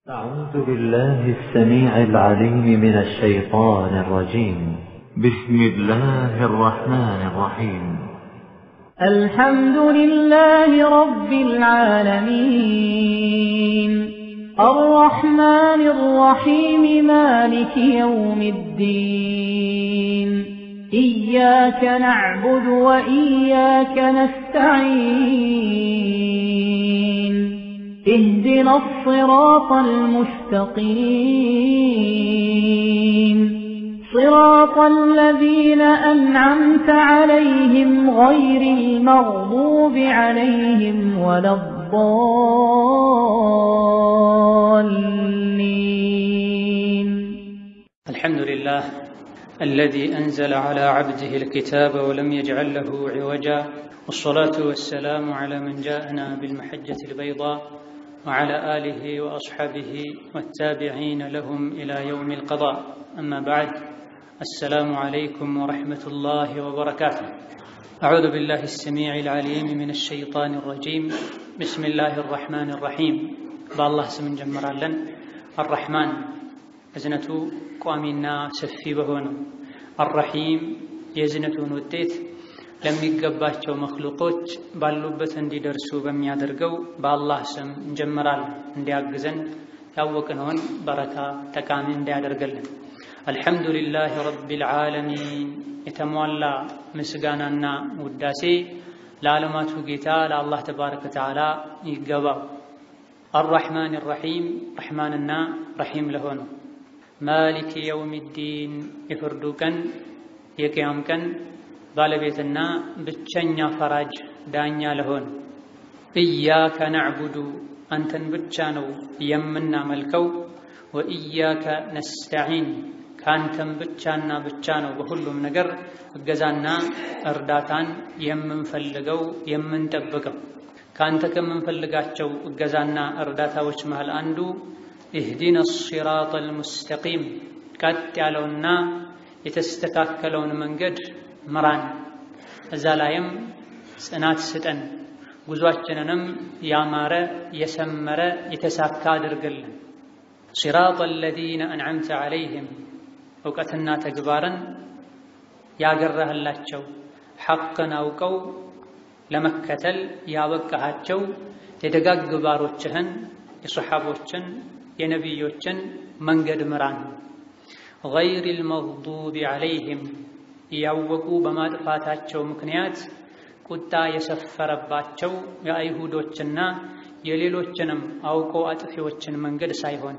أعوذ بالله السميع العليم من الشيطان الرجيم بسم الله الرحمن الرحيم الحمد لله رب العالمين الرحمن الرحيم مالك يوم الدين إياك نعبد وإياك نستعين اهدنا الصراط المستقيم صراط الذين أنعمت عليهم غير المغضوب عليهم ولا الضالين الحمد لله الذي أنزل على عبده الكتاب ولم يجعل له عوجا والصلاة والسلام على من جاءنا بالمحجة البيضاء وعلى آله وأصحابه والتابعين لهم إلى يوم القضاء أما بعد السلام عليكم ورحمة الله وبركاته أعوذ بالله السميع العليم من الشيطان الرجيم بسم الله الرحمن الرحيم بالله سمن جمرالن الرحمن እዝነቱ ቋሚና ሰፊ በሆነው አረሒም የእዝነቱን ውጤት ለሚገባቸው መክሉቆች ባሉበት እንዲደርሱ በሚያደርገው በአላህ ስም እንጀምራለን። እንዲያግዘን ያወቅነውን በረካ ጠቃሚ እንዲያደርገልን። አልሐምዱሊላህ ረቢል ዓለሚን የተሟላ ምስጋናና ውዳሴ ለዓለማቱ ጌታ ለአላህ ተባረከ ወተዓላ ይገባው። አራሕማን ራሒም ረሕማንና ረሒም ለሆነው ማሊክ የውም ዲን የፍርዱ ቀን የቅያም ቀን ባለቤትና ብቸኛ ፈራጅ ዳኛ ለሆን ኢያከ ናዕቡዱ አንተን ብቻ ነው የምናመልከው፣ ወኢያከ ነስተዒን ከአንተም ብቻና ብቻ ነው በሁሉም ነገር እገዛና እርዳታን የምንፈልገው የምንጠብቀው። ከአንተ ከምንፈልጋቸው እገዛና እርዳታዎች መሃል አንዱ ኢህዲነ ሲራጥ አልሙስተቂም ቀጥ ያለውና የተስተካከለውን መንገድ ምራን፣ እዛ ላይም ጽናት ስጠን፣ ጉዟችንንም ያማረ የሰመረ የተሳካ አድርግልን። ሲራጥ አለዚነ አንዓምተ ዓለይህም እውቀትና ተግባርን ያገራህላቸው ሐቅን አውቀው ለመከተል ያበቃሃቸው የደጋግ ባሮችህን የሰሓቦችን የነቢዮችን መንገድ ምራን። ገይሪል መግዱቢ ዓለይህም እያወቁ በማጥፋታቸው ምክንያት ቁጣ የሰፈረባቸው የአይሁዶችና የሌሎችንም አውቆ አጥፊዎችን መንገድ ሳይሆን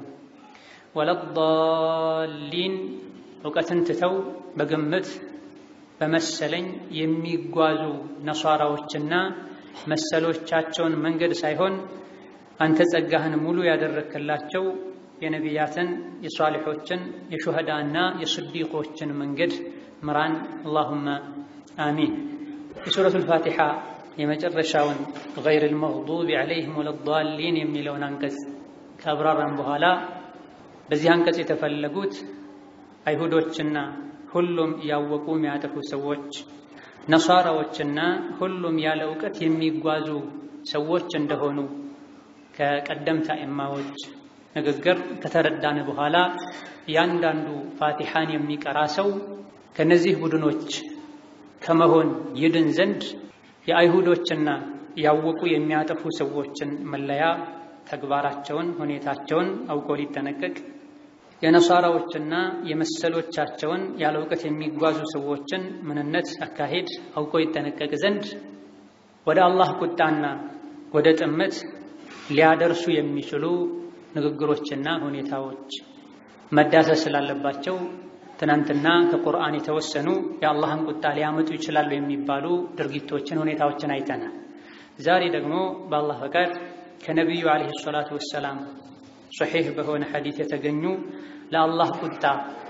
ወለዳሊን እውቀትን ትተው በግምት በመሰለኝ የሚጓዙ ነሷራዎችና መሰሎቻቸውን መንገድ ሳይሆን አንተ ጸጋህን ሙሉ ያደረክላቸው የነቢያትን የሷሊሖችን የሹህዳና የስዲቆችን መንገድ ምራን። አላሁመ አሚን። የሱረቱል ፋቲሓ የመጨረሻውን ገይሪል መግዱቢ ዓለይሂም ወለዳሊን የሚለውን አንቀጽ ከአብራራን በኋላ በዚህ አንቀጽ የተፈለጉት አይሁዶችና ሁሉም ያወቁ የሚያጠፉ ሰዎች፣ ነሷራዎችና ሁሉም ያለ እውቀት የሚጓዙ ሰዎች እንደሆኑ ከቀደምት አእማዎች ንግግር ከተረዳን በኋላ እያንዳንዱ ፋቲሓን የሚቀራ ሰው ከነዚህ ቡድኖች ከመሆን ይድን ዘንድ የአይሁዶችና ያወቁ የሚያጠፉ ሰዎችን መለያ ተግባራቸውን፣ ሁኔታቸውን አውቆ ሊጠነቀቅ የነሷራዎችና የመሰሎቻቸውን ያለ እውቀት የሚጓዙ ሰዎችን ምንነት፣ አካሄድ አውቆ ይጠነቀቅ ዘንድ ወደ አላህ ቁጣና ወደ ጥመት ሊያደርሱ የሚችሉ ንግግሮችና ሁኔታዎች መዳሰስ ስላለባቸው ትናንትና ከቁርአን የተወሰኑ የአላህን ቁጣ ሊያመጡ ይችላሉ የሚባሉ ድርጊቶችን፣ ሁኔታዎችን አይተናል። ዛሬ ደግሞ በአላህ ፈቃድ ከነቢዩ ዓለይሂ ሰላቱ ወሰላም ሶሒህ በሆነ ሐዲት የተገኙ ለአላህ ቁጣ፣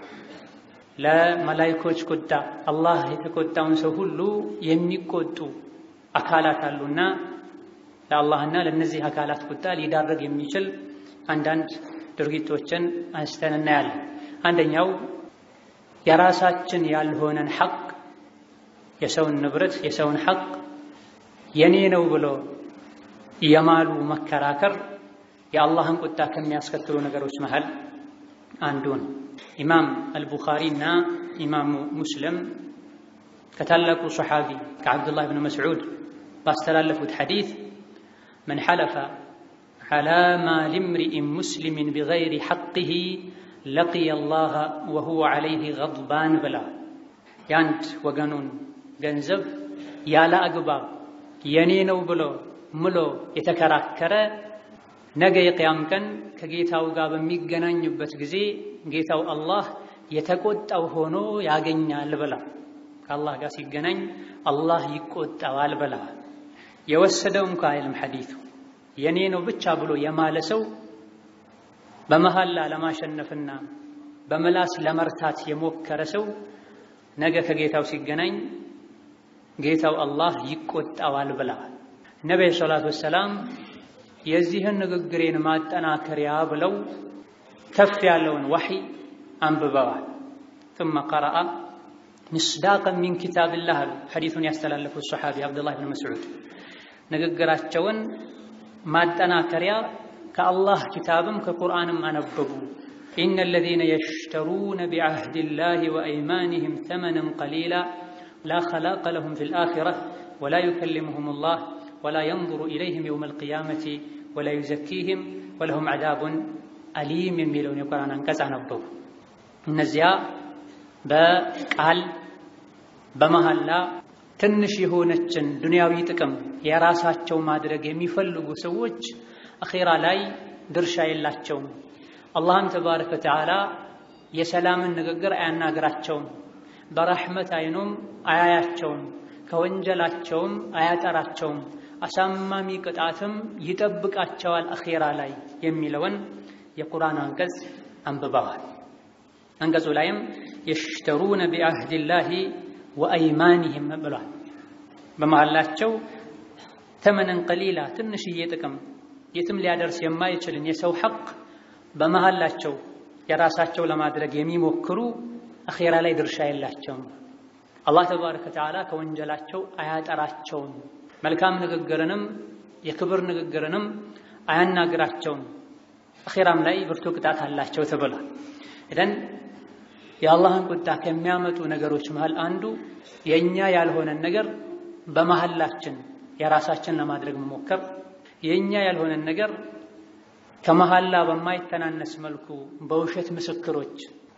ለመላይኮች ቁጣ፣ አላህ የተቆጣውን ሰው ሁሉ የሚቆጡ አካላት አሉና ለአላህና ለእነዚህ አካላት ቁጣ ሊዳረግ የሚችል አንዳንድ ድርጊቶችን አንስተን እናያለን። አንደኛው የራሳችን ያልሆነን ሐቅ የሰውን ንብረት የሰውን ሐቅ የኔ ነው ብሎ የማሉ መከራከር የአላህን ቁጣ ከሚያስከትሉ ነገሮች መሃል አንዱ ነው። ኢማም አልቡኻሪ እና ኢማሙ ሙስሊም ከታላቁ ሰሓቢ ከዓብዱላህ ብን መስዑድ ባስተላለፉት ሐዲት መን ሐለፈ ዐላ ማሊ እምሪኢን ሙስሊሚን ቢገይሪ ሐቅህ ለቂየ አላህ ወሁወ ዐለይህ ገድባን ብላ የአንድ ወገኑን ገንዘብ ያለ አግባብ የኔ ነው ብሎ ምሎ የተከራከረ ነገ የቅያም ቀን ከጌታው ጋር በሚገናኝበት ጊዜ ጌታው አላህ የተቆጣው ሆኖ ያገኛል ብላ ከአላህ ጋር ሲገናኝ አላህ ይቆጣዋል ብላ የወሰደው እንኳ አይልም ሐዲቱ የኔ ነው ብቻ ብሎ የማለ ሰው በመሐላ ለማሸነፍና በምላስ ለመርታት የሞከረ ሰው ነገ ከጌታው ሲገናኝ ጌታው አላህ ይቆጣዋል ብለዋል። ነቢዩ ሰላቱ ወሰላም የዚህን ንግግሬን ማጠናከሪያ ብለው ከፍ ያለውን ወሕይ አንብበዋል። ثم قرأ مصداقا من كتاب الله አሉ ሐዲሱን ያስተላለፉት ሰሓቢ አብዱላህ ብን መስዑድ ንግግራቸውን ማጠናከሪያ ከአላህ ኪታብም ከቁርአንም አነበቡ። ኢነ አለዚነ የሽተሩነ ቢዐህዲላሂ ወአይማኒሂም ተመነን ቀሊላ ላ ኸላቀ ለሁም ፊል አኺራ ወላ ዩከሊሙሁሙላህ ወላ የንظሩ ኢለይሂም የውመል ቂያመቲ ወላ ዩዘኪሂም ወለሁም ዐዛቡን አሊም የሚለውን የቁርአን አንቀጽ አነበቡ። እነዚያ በቃል በመሐላ ትንሽ የሆነችን ዱንያዊ ጥቅም የራሳቸው ማድረግ የሚፈልጉ ሰዎች አኼራ ላይ ድርሻ የላቸውም። አላህም ተባረከ ወተዓላ የሰላምን ንግግር አያናግራቸውም። በረሕመት አይኑም አያያቸውም። ከወንጀላቸውም አያጠራቸውም። አሳማሚ ቅጣትም ይጠብቃቸዋል አኼራ ላይ የሚለውን የቁርአን አንቀጽ አንብበዋል። አንቀጹ ላይም የሽተሩነ ቢዐህዲላሂ ወአይማኒሂም ብሏል። በመሃላቸው ተመነን ቀሊላ ትንሽዬ ጥቅም የትም ሊያደርስ የማይችልን የሰው ሐቅ በመሃላቸው የራሳቸው ለማድረግ የሚሞክሩ አኼራ ላይ ድርሻ የላቸውም። አላህ ተባረከ ወተዓላ ከወንጀላቸው አያጠራቸውም። መልካም ንግግርንም የክብር ንግግርንም አያናግራቸውም። አኼራም ላይ ብርቱ ቅጣት አላቸው ተብሏል። ኢዘን የአላህን ቁጣ ከሚያመጡ ነገሮች መሃል አንዱ የእኛ ያልሆነን ነገር በመሃላችን የራሳችን ለማድረግ መሞከር፣ የእኛ ያልሆነን ነገር ከመሃላ በማይተናነስ መልኩ በውሸት ምስክሮች፣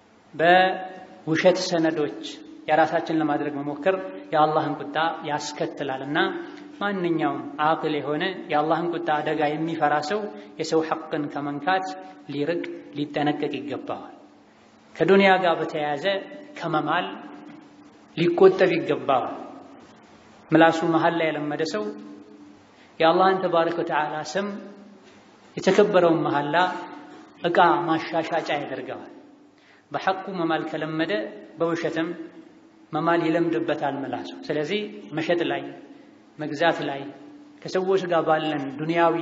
በውሸት ሰነዶች የራሳችን ለማድረግ መሞከር የአላህን ቁጣ ያስከትላል እና ማንኛውም አቅል የሆነ የአላህን ቁጣ አደጋ የሚፈራ ሰው የሰው ሐቅን ከመንካት ሊርቅ ሊጠነቀቅ ይገባዋል። ከዱንያ ጋር በተያያዘ ከመማል ሊቆጠብ ይገባዋል። ምላሱ መሃል ላይ የለመደ ሰው የአላህን ተባረከ ወተዓላ ስም የተከበረውን መሐላ ዕቃ ማሻሻጫ ያደርገዋል። በሐቁ መማል ከለመደ በውሸትም መማል ይለምድበታል ምላሱ። ስለዚህ መሸጥ ላይ መግዛት ላይ ከሰዎች ጋር ባለን ዱንያዊ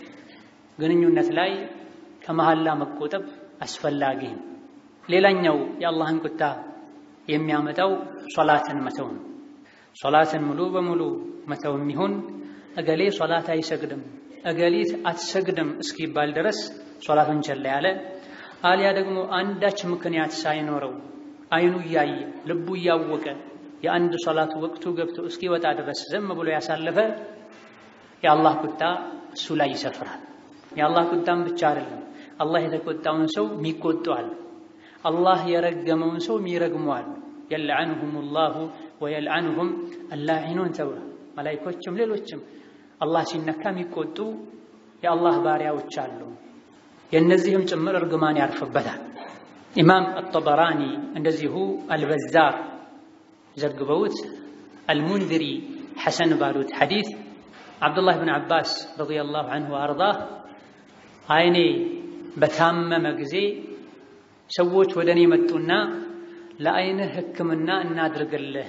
ግንኙነት ላይ ከመሐላ መቆጠብ አስፈላጊ ነው። ሌላኛው የአላህን ቁጣ የሚያመጣው ሶላትን መተው ነው። ሶላትን ሙሉ በሙሉ መተው የሚሆን እገሌ ሶላት አይሰግድም እገሊት አትሰግድም እስኪባል ድረስ ሶላትን ቸላ ያለ አሊያ ደግሞ አንዳች ምክንያት ሳይኖረው አይኑ እያየ ልቡ እያወቀ የአንድ ሶላት ወቅቱ ገብቶ እስኪወጣ ድረስ ዝም ብሎ ያሳለፈ የአላህ ቁጣ እሱ ላይ ይሰፍራል። የአላህ ቁጣም ብቻ አይደለም፣ አላህ የተቆጣውን ሰው የሚቆጡ አሉ። አላህ የረገመውን ሰው የሚረግሙ አሉ። የልዐንሁም ላሁ ወየልዐንሁም አላዒኑን ተብሏል። መላይኮችም ሌሎችም አላህ ሲነካ የሚቆጡ የአላህ ባሪያዎች አሉ። የእነዚህም ጭምር እርግማን ያርፍበታል። ኢማም አጠበራኒ እንደዚሁ አልበዛር ዘግበውት አልሙንዝሪ ሐሰን ባሉት ሐዲት ዓብዱላህ ብን ዓባስ ረዲየላሁ ዐንሁ ወአርዳህ አይኔ በታመመ ጊዜ ሰዎች ወደ እኔ መጡና ለአይንህ ሕክምና እናድርግልህ፣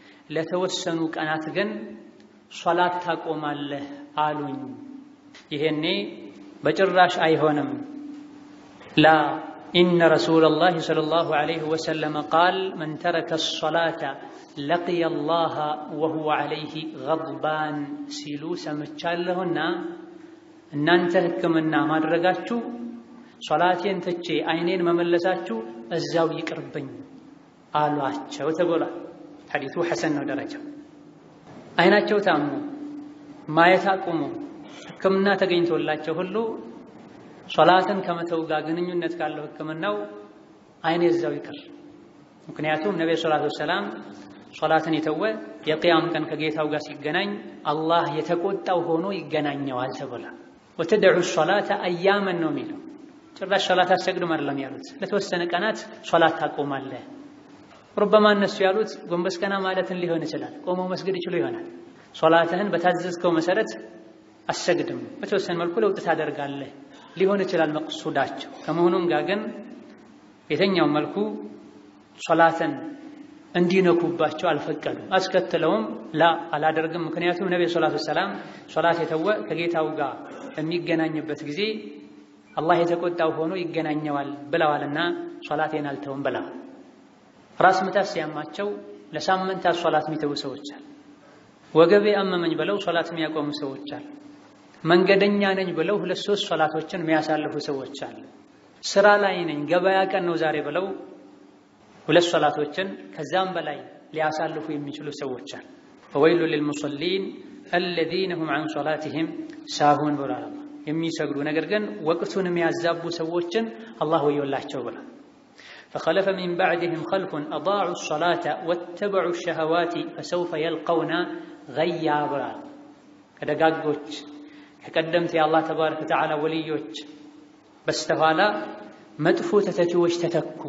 ለተወሰኑ ቀናት ግን ሶላት ታቆማለህ አሉኝ። ይሄኔ በጭራሽ አይሆንም ላ ኢነ ረሱለላሂ ሰለላሁ ዐለይሂ ወሰለም ቃል መን ተረከ ሶላተ ለቅየ ላህ ወሁወ ዐለይሂ ገድባን ሲሉ ሰምቻለሁና እናንተ ሕክምና ማድረጋችሁ ሶላቴን ትቼ አይኔን መመለሳችሁ እዛው ይቅርብኝ አሏቸው ተብሏል። ሐዲቱ ሐሰን ነው ደረጃው። አይናቸው ታሞ ማየት አቁሞ ሕክምና ተገኝቶላቸው ሁሉ ሶላትን ከመተው ጋር ግንኙነት ካለው ሕክምናው አይኔ እዛው ይቅር። ምክንያቱም ነቢ ሰላቱ ወሰላም ሶላትን የተወ የቅያም ቀን ከጌታው ጋር ሲገናኝ አላህ የተቆጣው ሆኖ ይገናኘዋል ተብሏል። ወተደዑ ሶላተ አያመን ነው የሚለው ጭራሽ ሶላት አሰግድም አይደለም ያሉት። ለተወሰነ ቀናት ሶላት ታቆማለህ። ሩበማ እነሱ ያሉት ጎንበስ ቀና ማለትን ሊሆን ይችላል። ቆመው መስገድ ይችሉ ይሆናል። ሶላትህን በታዘዝከው መሰረት አሰግድም፣ በተወሰነ መልኩ ለውጥ ታደርጋለህ ሊሆን ይችላል መቅሱዳቸው። ከመሆኑም ጋር ግን የተኛው መልኩ ሶላትን እንዲነኩባቸው አልፈቀዱም። አስከትለውም ላ አላደርግም። ምክንያቱም ነቢ ሰላቱ ሰላም ሶላት የተወ ከጌታው ጋር በሚገናኝበት ጊዜ አላህ የተቆጣው ሆኖ ይገናኘዋል ብለዋልና ሶላቴን አልተውም ብለዋል። ራስ ምታት ሲያማቸው ለሳምንታት ሶላት የሚተዉ ሰዎች አሉ። ወገቤ አመመኝ ብለው ሶላት የሚያቆሙ ሰዎች አሉ። መንገደኛ ነኝ ብለው ሁለት ሶስት ሶላቶችን የሚያሳልፉ ሰዎች አሉ። ስራ ላይ ነኝ ገበያ ቀን ነው ዛሬ ብለው ሁለት ሶላቶችን ከዛም በላይ ሊያሳልፉ የሚችሉ ሰዎች አሉ። ፈወይሉ ሊልሙሰሊን አለዚነ ሁም ዐን ሶላቲሂም ሳሁን ብሏል። የሚሰግዱ ነገር ግን ወቅቱን የሚያዛቡ ሰዎችን አላህ ወዮላቸው ብሏል። ፈኸለፈ ሚን ባዕድህም ኸልፉን አዳዑ ሶላተ ወተበዑ ሸህዋቲ ፈሰውፈ የልቀውና ገያ ብሏል። ከደጋጎች ከቀደምት የአላህ ተባረከ ወተዓላ ወልዮች በስተኋላ መጥፎ ተተኪዎች ተተኩ።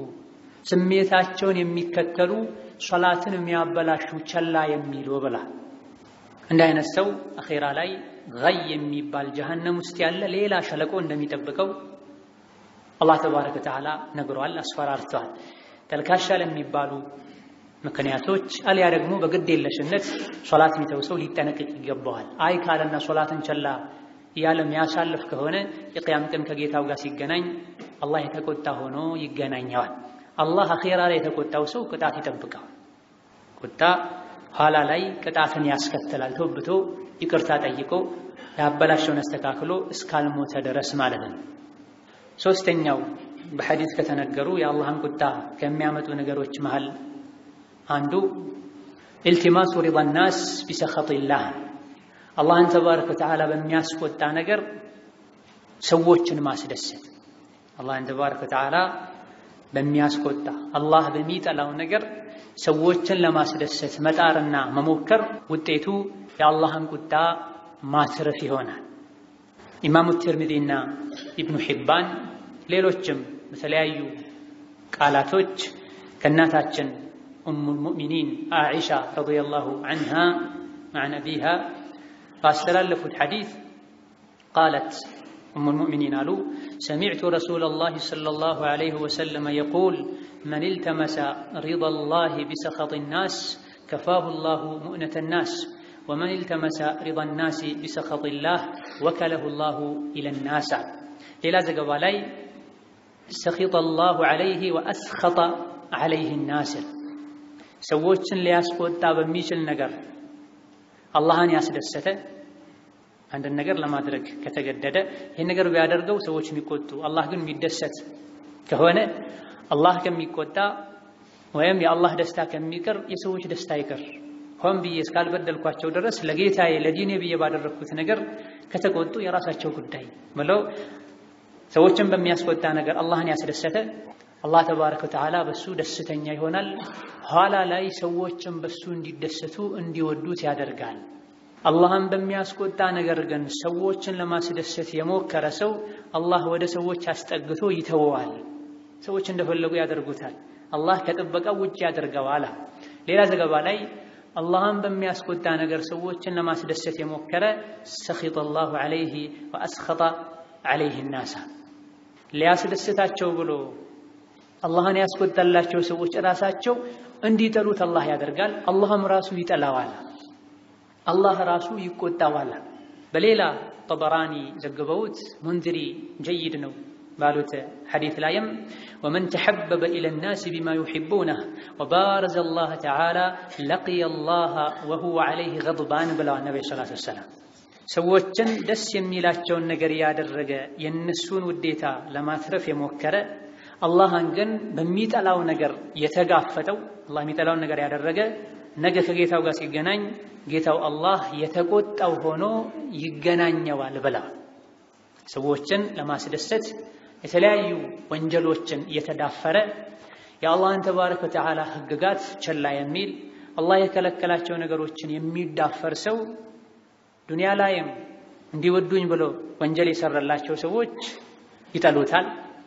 ስሜታቸውን የሚከተሉ ሶላትን የሚያበላሹ ቸላ የሚሉ ብላ እንደ አይነት ሰው አኼራ ላይ ገይ የሚባል ጀሀነም ውስጥ ያለ ሌላ ሸለቆ እንደሚጠብቀው አላህ ተባረከ ወተዓላ ነግሯል፣ አስፈራርተዋል። ተልካሻ ለሚባሉ ምክንያቶች አልያ ደግሞ በግድ የለሽነት ሶላት የሚተው ሰው ሊጠነቅቅ ይገባዋል። አይ ካለና ሶላትን ቸላ እያለ የሚያሳልፍ ከሆነ የቅያም ቀን ከጌታው ጋር ሲገናኝ አላህ የተቆጣ ሆኖ ይገናኘዋል። አላህ አኼራ ላይ የተቆጣው ሰው ቅጣት ይጠብቀዋል። ቁጣ ኋላ ላይ ቅጣትን ያስከትላል። ተወብቶ ይቅርታ ጠይቆ ያበላሸውን አስተካክሎ እስካልሞተ ድረስ ማለት ነው። ሶስተኛው በሐዲስ ከተነገሩ የአላህን ቁጣ ከሚያመጡ ነገሮች መሃል አንዱ ኢልቲማሱ ሪዳ ናስ ቢሰኸጢላህ አላህን ተባረከ ወተዓላ በሚያስቆጣ ነገር ሰዎችን ማስደሰት አላህን ተባረከ ወተዓላ በሚያስቆጣ አላህ በሚጠላው ነገር ሰዎችን ለማስደሰት መጣርና መሞከር ውጤቱ የአላህን ቁጣ ማትረፍ ይሆናል። ኢማሙ ትርሚዚና ኢብኑ ሒባን ሌሎችም በተለያዩ ቃላቶች ከእናታችን ኡሙል ሙእሚኒን አኢሻ ረዲየላሁ ዐንሃ መዐን አቢሃ ባስተላለፉት ሐዲስ ቃለት ኡሙል ሙእሚኒን አሉ ሰሚዕቱ ረሱለላሂ ሰለላሁ ዐለይሂ ወሰለም የቁል መን ኢልተመሰ ሪደላሂ ቢሰኸጢ ናስ ከፋሁ ላሁ ሙእነተ ናስ ወመን ኢልተመሰ ሪዳ ናሲ ቢሰኸጢላህ ወከለሁ ላሁ ኢለናስ። ሌላ ዘገባ ላይ ሰኺጠ ላሁ ዐለይሂ ወአስኸጠ ዐለይሂ ናስ ሰዎችን ሊያስቆጣ በሚችል ነገር አላህን ያስደሰተ አንድን ነገር ለማድረግ ከተገደደ ይህን ነገር ቢያደርገው ሰዎች የሚቆጡ አላህ ግን የሚደሰት ከሆነ አላህ ከሚቆጣ ወይም የአላህ ደስታ ከሚቀር የሰዎች ደስታ ይቀር። ሆን ብዬ እስካልበደልኳቸው ድረስ ለጌታዬ ለዲኔ ብዬ ባደረግኩት ነገር ከተቆጡ የራሳቸው ጉዳይ ብለው ሰዎችን በሚያስቆጣ ነገር አላህን ያስደሰተ አላህ ተባረከ ወተዓላ በሱ ደስተኛ ይሆናል። ኋላ ላይ ሰዎችን በሱ እንዲደሰቱ እንዲወዱት ያደርጋል። አላህን በሚያስቆጣ ነገር ግን ሰዎችን ለማስደሰት የሞከረ ሰው አላህ ወደ ሰዎች አስጠግቶ ይተወዋል። ሰዎች እንደፈለጉ ያደርጉታል። አላህ ከጥበቃው ውጭ ያደርገዋል። ሌላ ዘገባ ላይ አላህን በሚያስቆጣ ነገር ሰዎችን ለማስደሰት የሞከረ ሰኺጠ ላሁ ዐለይሂ ወአስኸጠ ዐለይሂ ናሳ ሊያስደስታቸው ብሎ አላህን ያስቆጣላቸው ሰዎች ራሳቸው እንዲጠሉት አላህ ያደርጋል። አላህም ራሱ ይጠላዋል። አላህ ራሱ ይቆጣዋል። በሌላ ጠበራኒ ዘግበውት ሙንዝሪ ጀይድ ነው ባሉት ሐዲት ላይም ወመን ተሐበበ ኢለ ናስ ቢማ ዩሒቡነህ ወባረዘ አላህ ተዓላ ለቂየ አላህ ወሁወ ዐለይሂ ገድባን ብለዋል ነቢ ሰላቱ ወሰላም። ሰዎችን ደስ የሚላቸውን ነገር ያደረገ የእነሱን ውዴታ ለማትረፍ የሞከረ አላህን ግን በሚጠላው ነገር የተጋፈጠው አላህ የሚጠላውን ነገር ያደረገ ነገ ከጌታው ጋር ሲገናኝ ጌታው አላህ የተቆጣው ሆኖ ይገናኘዋል ብላ ሰዎችን ለማስደሰት የተለያዩ ወንጀሎችን እየተዳፈረ የአላህን ተባረከ ወተዓላ ሕግጋት ቸላ የሚል አላህ የከለከላቸው ነገሮችን የሚዳፈር ሰው ዱንያ ላይም እንዲወዱኝ ብሎ ወንጀል የሰራላቸው ሰዎች ይጠሉታል፣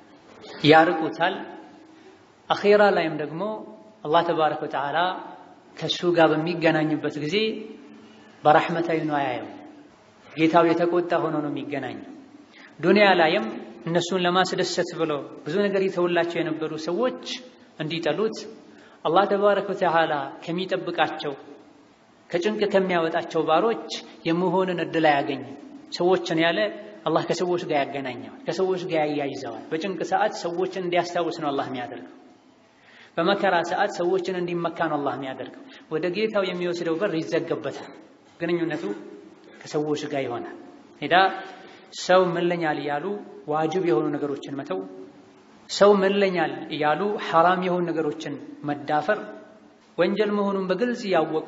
ያርቁታል። አኼራ ላይም ደግሞ አላህ ተባረከ ወተዓላ ከእሱ ጋር በሚገናኝበት ጊዜ በረሕመት አይኑ አያየው። ጌታው የተቆጣ ሆኖ ነው የሚገናኘው። ዱንያ ላይም እነሱን ለማስደሰት ብሎ ብዙ ነገር የተውላቸው የነበሩ ሰዎች እንዲጠሉት አላህ ተባረከ ወተዓላ ከሚጠብቃቸው ከጭንቅ ከሚያወጣቸው ባሮች የመሆንን እድል አያገኝም። ሰዎችን ያለ አላህ ከሰዎች ጋር ያገናኘዋል፣ ከሰዎች ጋር ያያይዘዋል። በጭንቅ ሰዓት ሰዎችን እንዲያስታውስ ነው አላህ የሚያደርገው። በመከራ ሰዓት ሰዎችን እንዲመካ ነው አላህ የሚያደርገው። ወደ ጌታው የሚወስደው በር ይዘገበታል። ግንኙነቱ ከሰዎች ጋር ይሆናል። ሄዳ ሰው ምለኛል እያሉ ዋጅብ የሆኑ ነገሮችን መተው፣ ሰው ምለኛል እያሉ ሐራም የሆኑ ነገሮችን መዳፈር፣ ወንጀል መሆኑን በግልጽ እያወቁ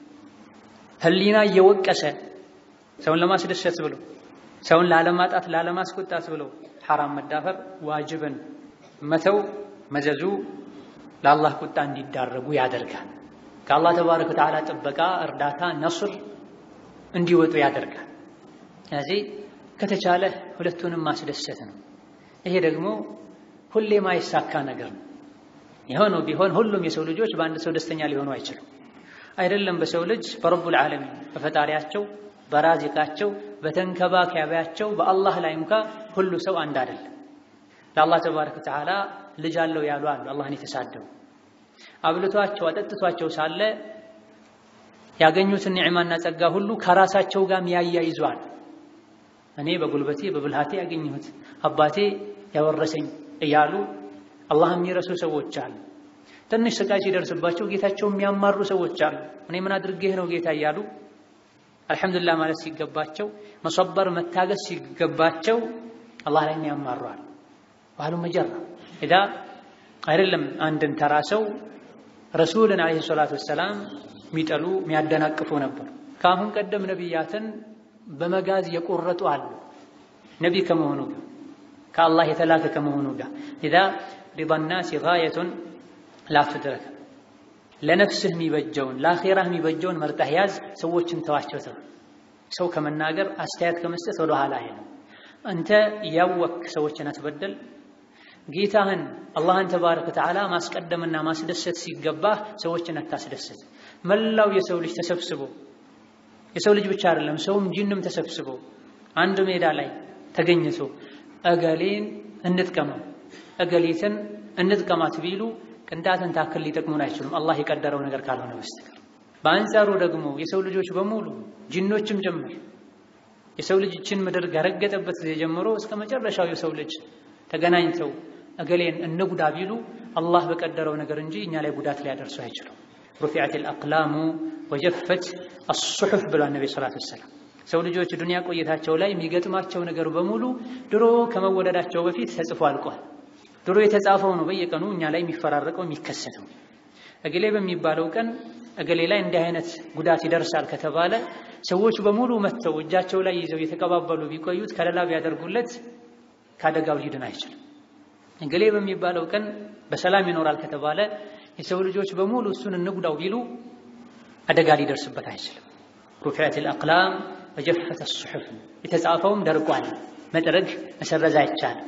ህሊና እየወቀሰ ሰውን ለማስደሰት ብሎ ሰውን ላለማጣት ላለማስቆጣት ብሎ ሐራም መዳፈር፣ ዋጅብን መተው መዘዙ ለአላህ ቁጣ እንዲዳረጉ ያደርጋል። ከአላህ ተባረከ ወተዓላ ጥበቃ፣ እርዳታ፣ ነስር እንዲወጡ ያደርጋል። ስለዚህ ከተቻለ ሁለቱንም ማስደሰት ነው። ይሄ ደግሞ ሁሌ ማይሳካ ነገር ነው። የሆነው ቢሆን ሁሉም የሰው ልጆች በአንድ ሰው ደስተኛ ሊሆኑ አይችሉም። አይደለም በሰው ልጅ በረቡል ዓለሚን በፈጣሪያቸው በራዚቃቸው በተንከባካቢያቸው በአላህ ላይ እንኳ ሁሉ ሰው አንድ አይደለም። ለአላህ ተባረከ ወተዓላ ልጅ አለው ያሉ አሉ። አላህን የተሳደቡ አብልቷቸው አጠጥቷቸው ሳለ ያገኙትን ኒዕማና ጸጋ ሁሉ ከራሳቸው ጋር ያያይዟል። እኔ በጉልበቴ በብልሃቴ ያገኘሁት አባቴ ያወረሰኝ እያሉ አላህ የሚረሱ ሰዎች አሉ። ትንሽ ስቃይ ሲደርስባቸው ጌታቸው የሚያማሩ ሰዎች አሉ። እኔ ምን አድርጌህ ነው ጌታ እያሉ አልሐምዱሊላህ ማለት ሲገባቸው መሰበር መታገስ ሲገባቸው አላህ ላይ ያማሯል። ባህሉ መጀራ ኢዳ አይደለም አንድን ተራ ሰው ረሱልን ዓለይሂ ሰላቱ ወሰላም የሚጠሉ የሚያደናቅፉ ነበሩ። ከአሁን ቀደም ነቢያትን በመጋዝ የቆረጡ አሉ። ነቢ ከመሆኑ ጋር ከአላህ የተላከ ከመሆኑ ጋር ኢዛ ሪዳ ናሲ ጋየቱን ላትድረክ ለነፍስህ የሚበጀውን ለአኼራህ የሚበጀውን መርጠህ ያዝ፣ ሰዎችን ተዋቸው ተው። ሰው ከመናገር አስተያየት ከመስጠት ወደ ኋላ አይልም። አንተ ያወክ ሰዎችን አትበደል። ጌታህን አላህን ተባረከ ወተዓላ ማስቀደምና ማስደሰት ሲገባህ ሰዎችን አታስደሰት። መላው የሰው ልጅ ተሰብስቦ የሰው ልጅ ብቻ አይደለም ሰውም ጂንም ተሰብስቦ አንድ ሜዳ ላይ ተገኝቶ እገሌን እንጥቀመው እገሊትን እንጥቀማት ቢሉ ቅንጣትን ታክል ሊጠቅሙን አይችሉም፣ አላህ የቀደረው ነገር ካልሆነ በስተቀር። በአንጻሩ ደግሞ የሰው ልጆች በሙሉ ጂኖችም ጭምር የሰው ልጅ ይችን ምድር ከረገጠበት ጊዜ ጀምሮ እስከ መጨረሻው የሰው ልጅ ተገናኝተው እገሌን እንጉዳ ቢሉ አላህ በቀደረው ነገር እንጂ እኛ ላይ ጉዳት ሊያደርሱ አይችሉም። ሩፊዐት አልአቅላሙ ወጀፈት አሱሑፍ ብሏል ነቢ ሰላቱ ወሰላም። ሰው ልጆች ዱንያ ቆይታቸው ላይ የሚገጥማቸው ነገር በሙሉ ድሮ ከመወለዳቸው በፊት ተጽፎ አልቋል። ድሮ የተጻፈው ነው በየቀኑ እኛ ላይ የሚፈራረቀው የሚከሰተው። እገሌ በሚባለው ቀን እገሌ ላይ እንዲህ አይነት ጉዳት ይደርሳል ከተባለ ሰዎች በሙሉ መጥተው እጃቸው ላይ ይዘው የተቀባበሉ ቢቆዩት ከለላ ቢያደርጉለት ከአደጋው ሊድን አይችልም። እገሌ በሚባለው ቀን በሰላም ይኖራል ከተባለ የሰው ልጆች በሙሉ እሱን እንጉዳው ቢሉ አደጋ ሊደርስበት አይችልም። ሩፊዐት አልአቅላም ወጀፈት አሱሑፍ የተጻፈውም ደርቋል። መጥረግ መሰረዝ አይቻልም።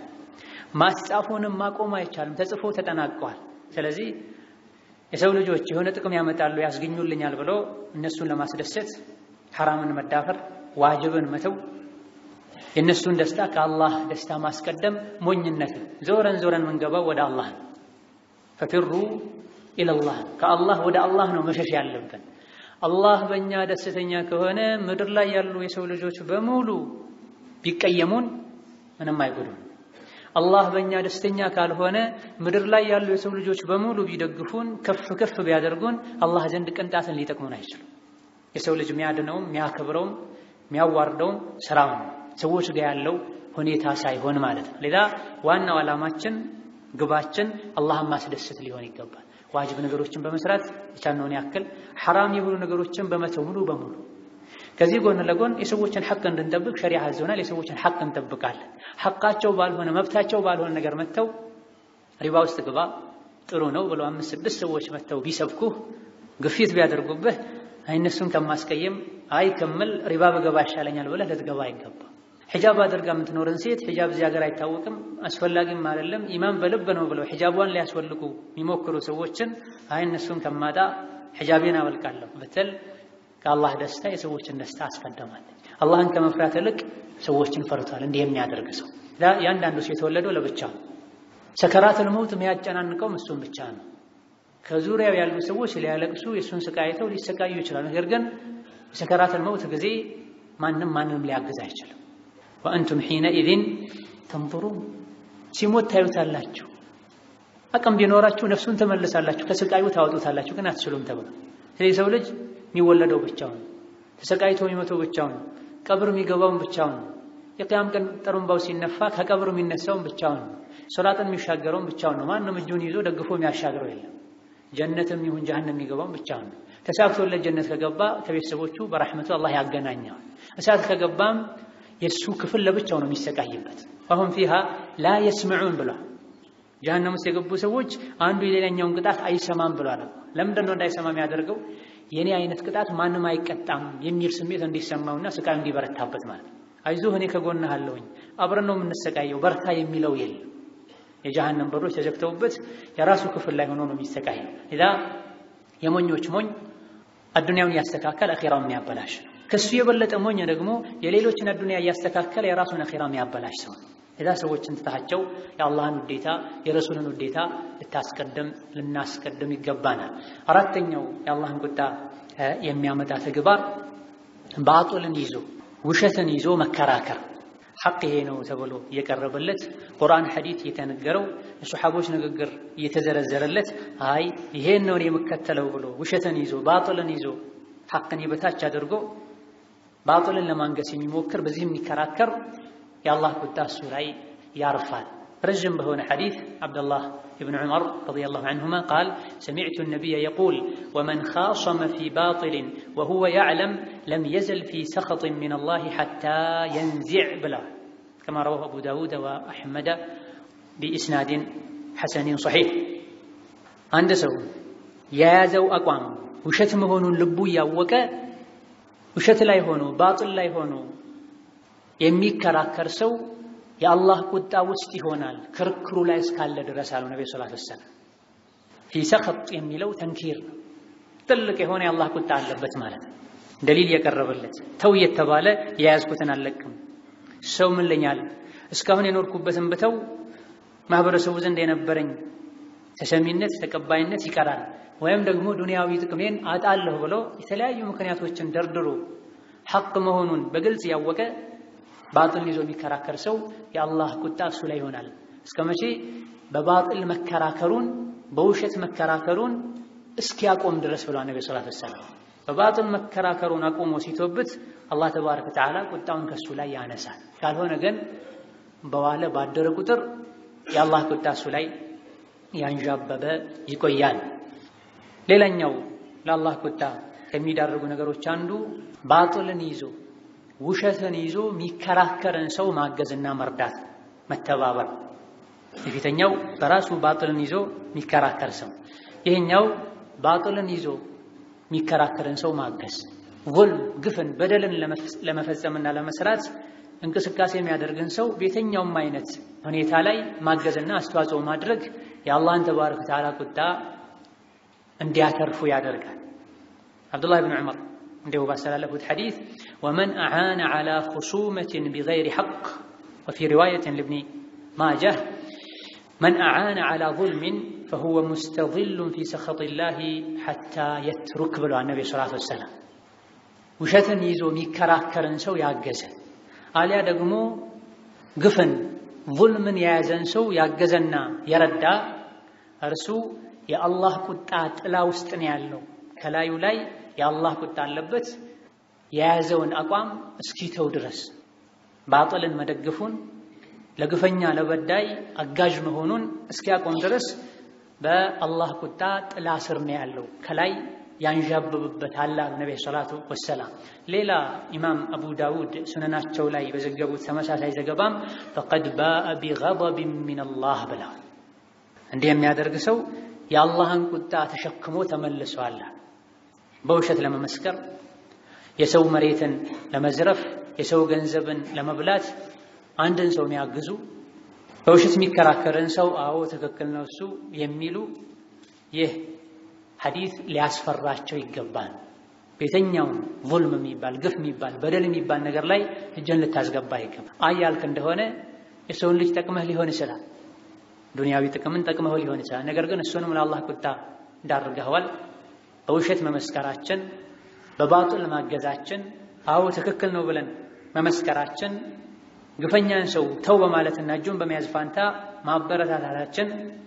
ማስጻፉንም ማቆም አይቻልም። ተጽፎ ተጠናቀዋል። ስለዚህ የሰው ልጆች የሆነ ጥቅም ያመጣሉ ያስገኙልኛል ብሎ እነሱን ለማስደሰት ሐራምን መዳፈር፣ ዋጅብን መተው፣ የእነሱን ደስታ ከአላህ ደስታ ማስቀደም ሞኝነት። ዞረን ዞረን ምንገባው ወደ አላህ ነው። ፈፊሩ ኢለላህ ከአላህ ወደ አላህ ነው መሸሽ ያለብን። አላህ በእኛ ደስተኛ ከሆነ ምድር ላይ ያሉ የሰው ልጆች በሙሉ ቢቀየሙን ምንም አይጎዱም። አላህ በእኛ ደስተኛ ካልሆነ ምድር ላይ ያሉ የሰው ልጆች በሙሉ ቢደግፉን ከፍ ከፍ ቢያደርጉን አላህ ዘንድ ቅንጣትን ሊጠቅሙን አይችሉም። የሰው ልጅ የሚያድነውም የሚያከብረውም የሚያዋርደውም ስራውን ሰዎች ጋር ያለው ሁኔታ ሳይሆን ማለት ነው። ሌላ ዋናው ዓላማችን ግባችን አላህን ማስደሰት ሊሆን ይገባል። ዋጅብ ነገሮችን በመስራት የቻልነውን ያክል ሐራም የሆኑ ነገሮችን በመተው ሙሉ በሙሉ ከዚህ ጎን ለጎን የሰዎችን ሐቅ እንድንጠብቅ ሸሪዓ አዘውናል። የሰዎችን ሐቅ እንጠብቃለን። ሐቃቸው ባልሆነ መብታቸው ባልሆነ ነገር መተው ሪባ ውስጥ ግባ ጥሩ ነው ብለው አምስት ስድስት ሰዎች መተው ቢሰብኩህ ግፊት ቢያደርጉብህ እነሱን ከማስቀየም አይ ከምል ሪባ በገባ ይሻለኛል ብለህ ልትገባ አይገባ። ሒጃብ አድርጋ የምትኖርን ሴት ሒጃብ እዚህ ሀገር አይታወቅም አስፈላጊም አይደለም ኢማን በልብ ነው ብለው ሒጃቧን ሊያስወልቁ የሚሞክሩ ሰዎችን አይ እነሱን ከማጣ ሒጃቤን አወልቃለሁ ብትል ከአላህ ደስታ የሰዎችን ደስታ አስቀደማለች። አላህን ከመፍራት ይልቅ ሰዎችን ፈርቷል። እንዲህ የሚያደርግ ሰው ያንዳንዱ ሰው የተወለደው ለብቻ ነው። ሰከራተል መውት የሚያጨናንቀውም እሱን ብቻ ነው። ከዙሪያው ያሉ ሰዎች ሊያለቅሱ የእሱን ስቃይ አይተው ሊሰቃዩ ይችላል። ነገር ግን የሰከራተል መውት ጊዜ ማንም ማንንም ሊያግዝ አይችልም። ወአንቱም ሒነኢዝን ተንظሩን ሲሞት ታዩታላችሁ። አቅም ቢኖራችሁ ነፍሱን ትመልሳላችሁ፣ ከስቃዩ ታወጡታላችሁ፣ ግን አትችሉም ተብሎ ስለዚህ ሰው ልጅ የሚወለደው ብቻውን፣ ተሰቃይቶ የሚሞተው ብቻውን፣ ቀብር የሚገባውን ብቻውን፣ የቅያም ቀን ጥሩምባው ሲነፋ ከቀብር የሚነሳውን ብቻውን፣ ሶራጥን የሚሻገረውን ብቻውን ነው። ማንም እጁን ይዞ ደግፎ የሚያሻግረው የለም። ጀነትም ይሁን ጀሀነም የሚገባውን ብቻውን ነው። ተሳክቶለት ጀነት ከገባ ከቤተሰቦቹ በረሕመቱ አላህ ያገናኘዋል። እሳት ከገባም የእሱ ክፍል ለብቻው ነው የሚሰቃይበት። አሁን ፊሃ ላ የስምዑን ብሏል። ጀሀነም ውስጥ የገቡ ሰዎች አንዱ የሌላኛውን ቅጣት አይሰማም ብሏል። ለምንድን ነው እንዳይሰማ የሚያደርገው? የኔ አይነት ቅጣት ማንም አይቀጣም የሚል ስሜት እንዲሰማውና ስቃዩ እንዲበረታበት ማለት ነው። አይዞህ እኔ ከጎንህ አለሁኝ፣ አብረን ነው የምንሰቃየው፣ በርታ የሚለው የለም። የጀሃነም በሮች ተዘግተውበት የራሱ ክፍል ላይ ሆኖ ነው የሚሰቃየው። ሌላ የሞኞች ሞኝ አዱንያውን እያስተካከል አኼራውን የሚያበላሽ ነው። ከሱ የበለጠ ሞኝ ደግሞ የሌሎችን አዱንያ እያስተካከለ የራሱን አኼራ የሚያበላሽ ሰው ነው። ሌላ ሰዎችን ትታቸው የአላህን ውዴታ የረሱልን ውዴታ ልታስቀድም ልናስቀድም ይገባናል። አራተኛው የአላህን ቁጣ የሚያመጣ ተግባር ባጡልን ይዞ ውሸትን ይዞ መከራከር ሐቅ ይሄ ነው ተብሎ እየቀረበለት ቁርአን ሐዲት እየተነገረው የሱሐቦች ንግግር እየተዘረዘረለት አይ ይሄን ነው የምከተለው ብሎ ውሸትን ይዞ ባጥልን ይዞ ሐቅን የበታች አድርጎ ባጥልን ለማንገስ የሚሞክር በዚህ የሚከራከር የአላህ ቁጣ እሱ ላይ ያርፋል። ረዥም በሆነ ሐዲት ዓብደላህ ብን ዑመር ረዲየላሁ ዐንሁማ ቃል ሰሚዕቱ ነቢየ የቁል ወመን ኻሰመ ፊ ባጢልን ወሁወ ያዕለም ለም የዘል ፊ ሰኸጢን ሚነላሂ ሐታ የንዚዕ ብላ ከማ ረዋሁ አቡ ዳውድ ወአሕመደ ቢኢስናድን ሐሰኒን ሰሒሕ። አንድ ሰው የያዘው አቋም ውሸት መሆኑን ልቡ እያወቀ ውሸት ላይ ሆኖ ባጢል ላይ ሆኖ የሚከራከር ሰው የአላህ ቁጣ ውስጥ ይሆናል ክርክሩ ላይ እስካለ ድረስ አሉ ነቢ ሰለላሁ ዐለይሂ ወሰለም። ፊ ሰኸጥ የሚለው ተንኪር ነው። ትልቅ የሆነ የአላህ ቁጣ አለበት ማለት ነው። ደሊል የቀረበለት ተው እየተባለ የያዝኩትን አልለቅም። ሰው ምን ለኛል እስካሁን የኖርኩበትን ብተው ማህበረሰቡ ዘንድ የነበረኝ ተሰሚነት ተቀባይነት ይቀራል፣ ወይም ደግሞ ዱንያዊ ጥቅሜን አጣለሁ ብሎ የተለያዩ ምክንያቶችን ደርድሮ ሐቅ መሆኑን በግልጽ ያወቀ ባጥል ይዞ የሚከራከር ሰው የአላህ ቁጣ እሱ ላይ ይሆናል። እስከ መቼ? በባጥል መከራከሩን በውሸት መከራከሩን እስኪያቆም ድረስ ብሏል ነቢ ሰለላሁ ዐለይሂ ወሰለም። በባጥል መከራከሩን አቁሞ ሲቶብት አላህ ተባረከ ወተዓላ ቁጣውን ከሱ ላይ ያነሳል። ካልሆነ ግን በዋለ ባደረ ቁጥር የአላህ ቁጣ እሱ ላይ ያንዣበበ ይቆያል። ሌላኛው ለአላህ ቁጣ ከሚዳርጉ ነገሮች አንዱ ባጥልን ይዞ ውሸትን ይዞ የሚከራከርን ሰው ማገዝና መርዳት፣ መተባበር። የፊተኛው በራሱ ባጥልን ይዞ የሚከራከር ሰው፣ ይህኛው ባጥልን ይዞ የሚከራከርን ሰው ማገዝ። ዙልም፣ ግፍን፣ በደልን ለመፈጸምና ለመስራት እንቅስቃሴ የሚያደርግን ሰው በየትኛውም አይነት ሁኔታ ላይ ማገዝና አስተዋጽኦ ማድረግ የአላህን ተባረከ ወተዓላ ቁጣ እንዲያተርፉ ያደርጋል። አብዱላህ ብን ዑመር እንዲሁ ባስተላለፉት ሐዲስ ወመን አዓነ ዐላ ኹሱመትን ቢገይሪ ሐቅ ወፊ ሪዋየትን ልብኒ ማጃህ መን አዓነ ዐላ ዙልምን ፈሁወ ሙስተዚሉን ፊ ሰኸጢላሂ ሐታ የትሩክ ብለዋል ነቢ ሰለላሁ ዐለይሂ ወሰለም። ውሸትን ይዞ የሚከራከርን ሰው ያገዘ አሊያ ደግሞ ግፍን ዙልምን የያዘን ሰው ያገዘና የረዳ እርሱ የአላህ ቁጣ ጥላ ውስጥ ነው ያለው። ከላዩ ላይ የአላህ ቁጣ አለበት። የያዘውን አቋም እስኪተው ድረስ ባጥልን መደገፉን ለግፈኛ ለበዳይ አጋዥ መሆኑን እስኪያቆም ድረስ በአላህ ቁጣ ጥላ ስር ነው ያለው ከላይ ያንዣብብበት አላ ነቢይ ሰላቱ ወሰላም። ሌላ ኢማም አቡ ዳውድ ሱነናቸው ላይ በዘገቡት ተመሳሳይ ዘገባም ፈቀድ ባአ ቢገضብን ሚነላህ ብለዋል። እንዲህ የሚያደርግ ሰው የአላህን ቁጣ ተሸክሞ ተመልሷል። በውሸት ለመመስከር፣ የሰው መሬትን ለመዝረፍ፣ የሰው ገንዘብን ለመብላት አንድን ሰው የሚያግዙ በውሸት የሚከራከርን ሰው አዎ ትክክል ነው እሱ የሚሉ ይህ ሐዲስ ሊያስፈራቸው ይገባል። በየትኛውም ዙልም የሚባል ግፍ የሚባል በደል የሚባል ነገር ላይ እጅን ልታስገባ ይገባል። አይ ያልክ እንደሆነ የሰውን ልጅ ጠቅመህ ሊሆን ይችላል። ዱንያዊ ጥቅምን ጠቅመህ ሊሆን ይችላል። ነገር ግን እሱንም ለአላህ ቁጣ እንዳርገኸዋል። በውሸት መመስከራችን፣ በባጡል ማገዛችን፣ አዎ ትክክል ነው ብለን መመስከራችን፣ ግፈኛን ሰው ተው በማለትና እጁን በመያዝ ፋንታ ማበረታታታችን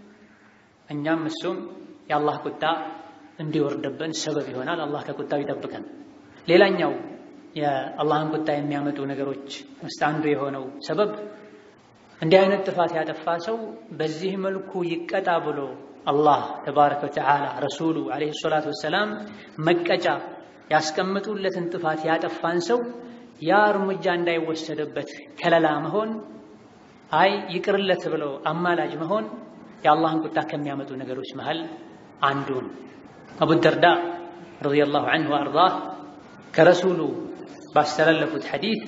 እኛም እሱም የአላህ ቁጣ እንዲወርድብን ሰበብ ይሆናል። አላህ ከቁጣው ይጠብቀን። ሌላኛው የአላህን ቁጣ የሚያመጡ ነገሮች ውስጥ አንዱ የሆነው ሰበብ እንዲህ አይነት ጥፋት ያጠፋ ሰው በዚህ መልኩ ይቀጣ ብሎ አላህ ተባረከ ወተዓላ ረሱሉ ዓለይሂ ሰላቱ ወሰላም መቀጫ ያስቀምጡለትን ጥፋት ያጠፋን ሰው ያ እርምጃ እንዳይወሰድበት ከለላ መሆን፣ አይ ይቅርለት ብሎ አማላጅ መሆን የአላህን ቁጣ ከሚያመጡ ነገሮች መሃል አንዱ ነው። አቡ ደርዳ ረዲየላሁ ዐንሁ ወአርዳህ ከረሱሉ ባስተላለፉት ሐዲስ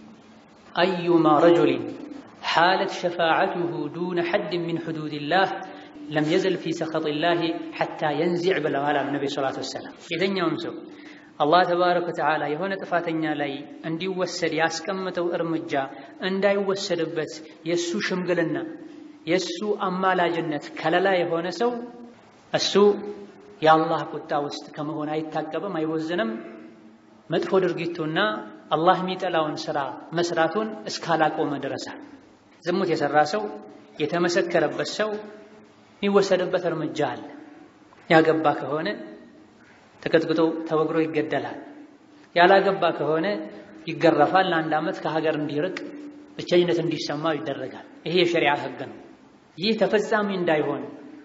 አዩማ ረጁሊን ሓለት ሸፋዓቱሁ ዱነ ሐድን ሚን ሑዱድላህ ለም የዘል ፊ ሰኸጢላህ ሐታ የንዚዕ ብለዋል አሉ ነቢ ሰላቱ ወሰላም። የትኛውም ሰው አላህ ተባረከ ወተዓላ የሆነ ጥፋተኛ ላይ እንዲወሰድ ያስቀምጠው እርምጃ እንዳይወሰድበት የእሱ ሽምግልና የእሱ አማላጅነት ከለላ የሆነ ሰው እሱ የአላህ ቁጣ ውስጥ ከመሆን አይታቀብም፣ አይወዝንም። መጥፎ ድርጊቱና አላህ የሚጠላውን ስራ መስራቱን እስካላቆመ ድረሳል። ዝሙት የሰራ ሰው የተመሰከረበት ሰው የሚወሰድበት እርምጃ አለ። ያገባ ከሆነ ተቀጥቅጦ ተወግሮ ይገደላል። ያላገባ ከሆነ ይገረፋል። ለአንድ ዓመት ከሀገር እንዲርቅ ብቸኝነት እንዲሰማው ይደረጋል። ይሄ የሸሪዓ ሕግ ነው። ይህ ተፈጻሚ እንዳይሆን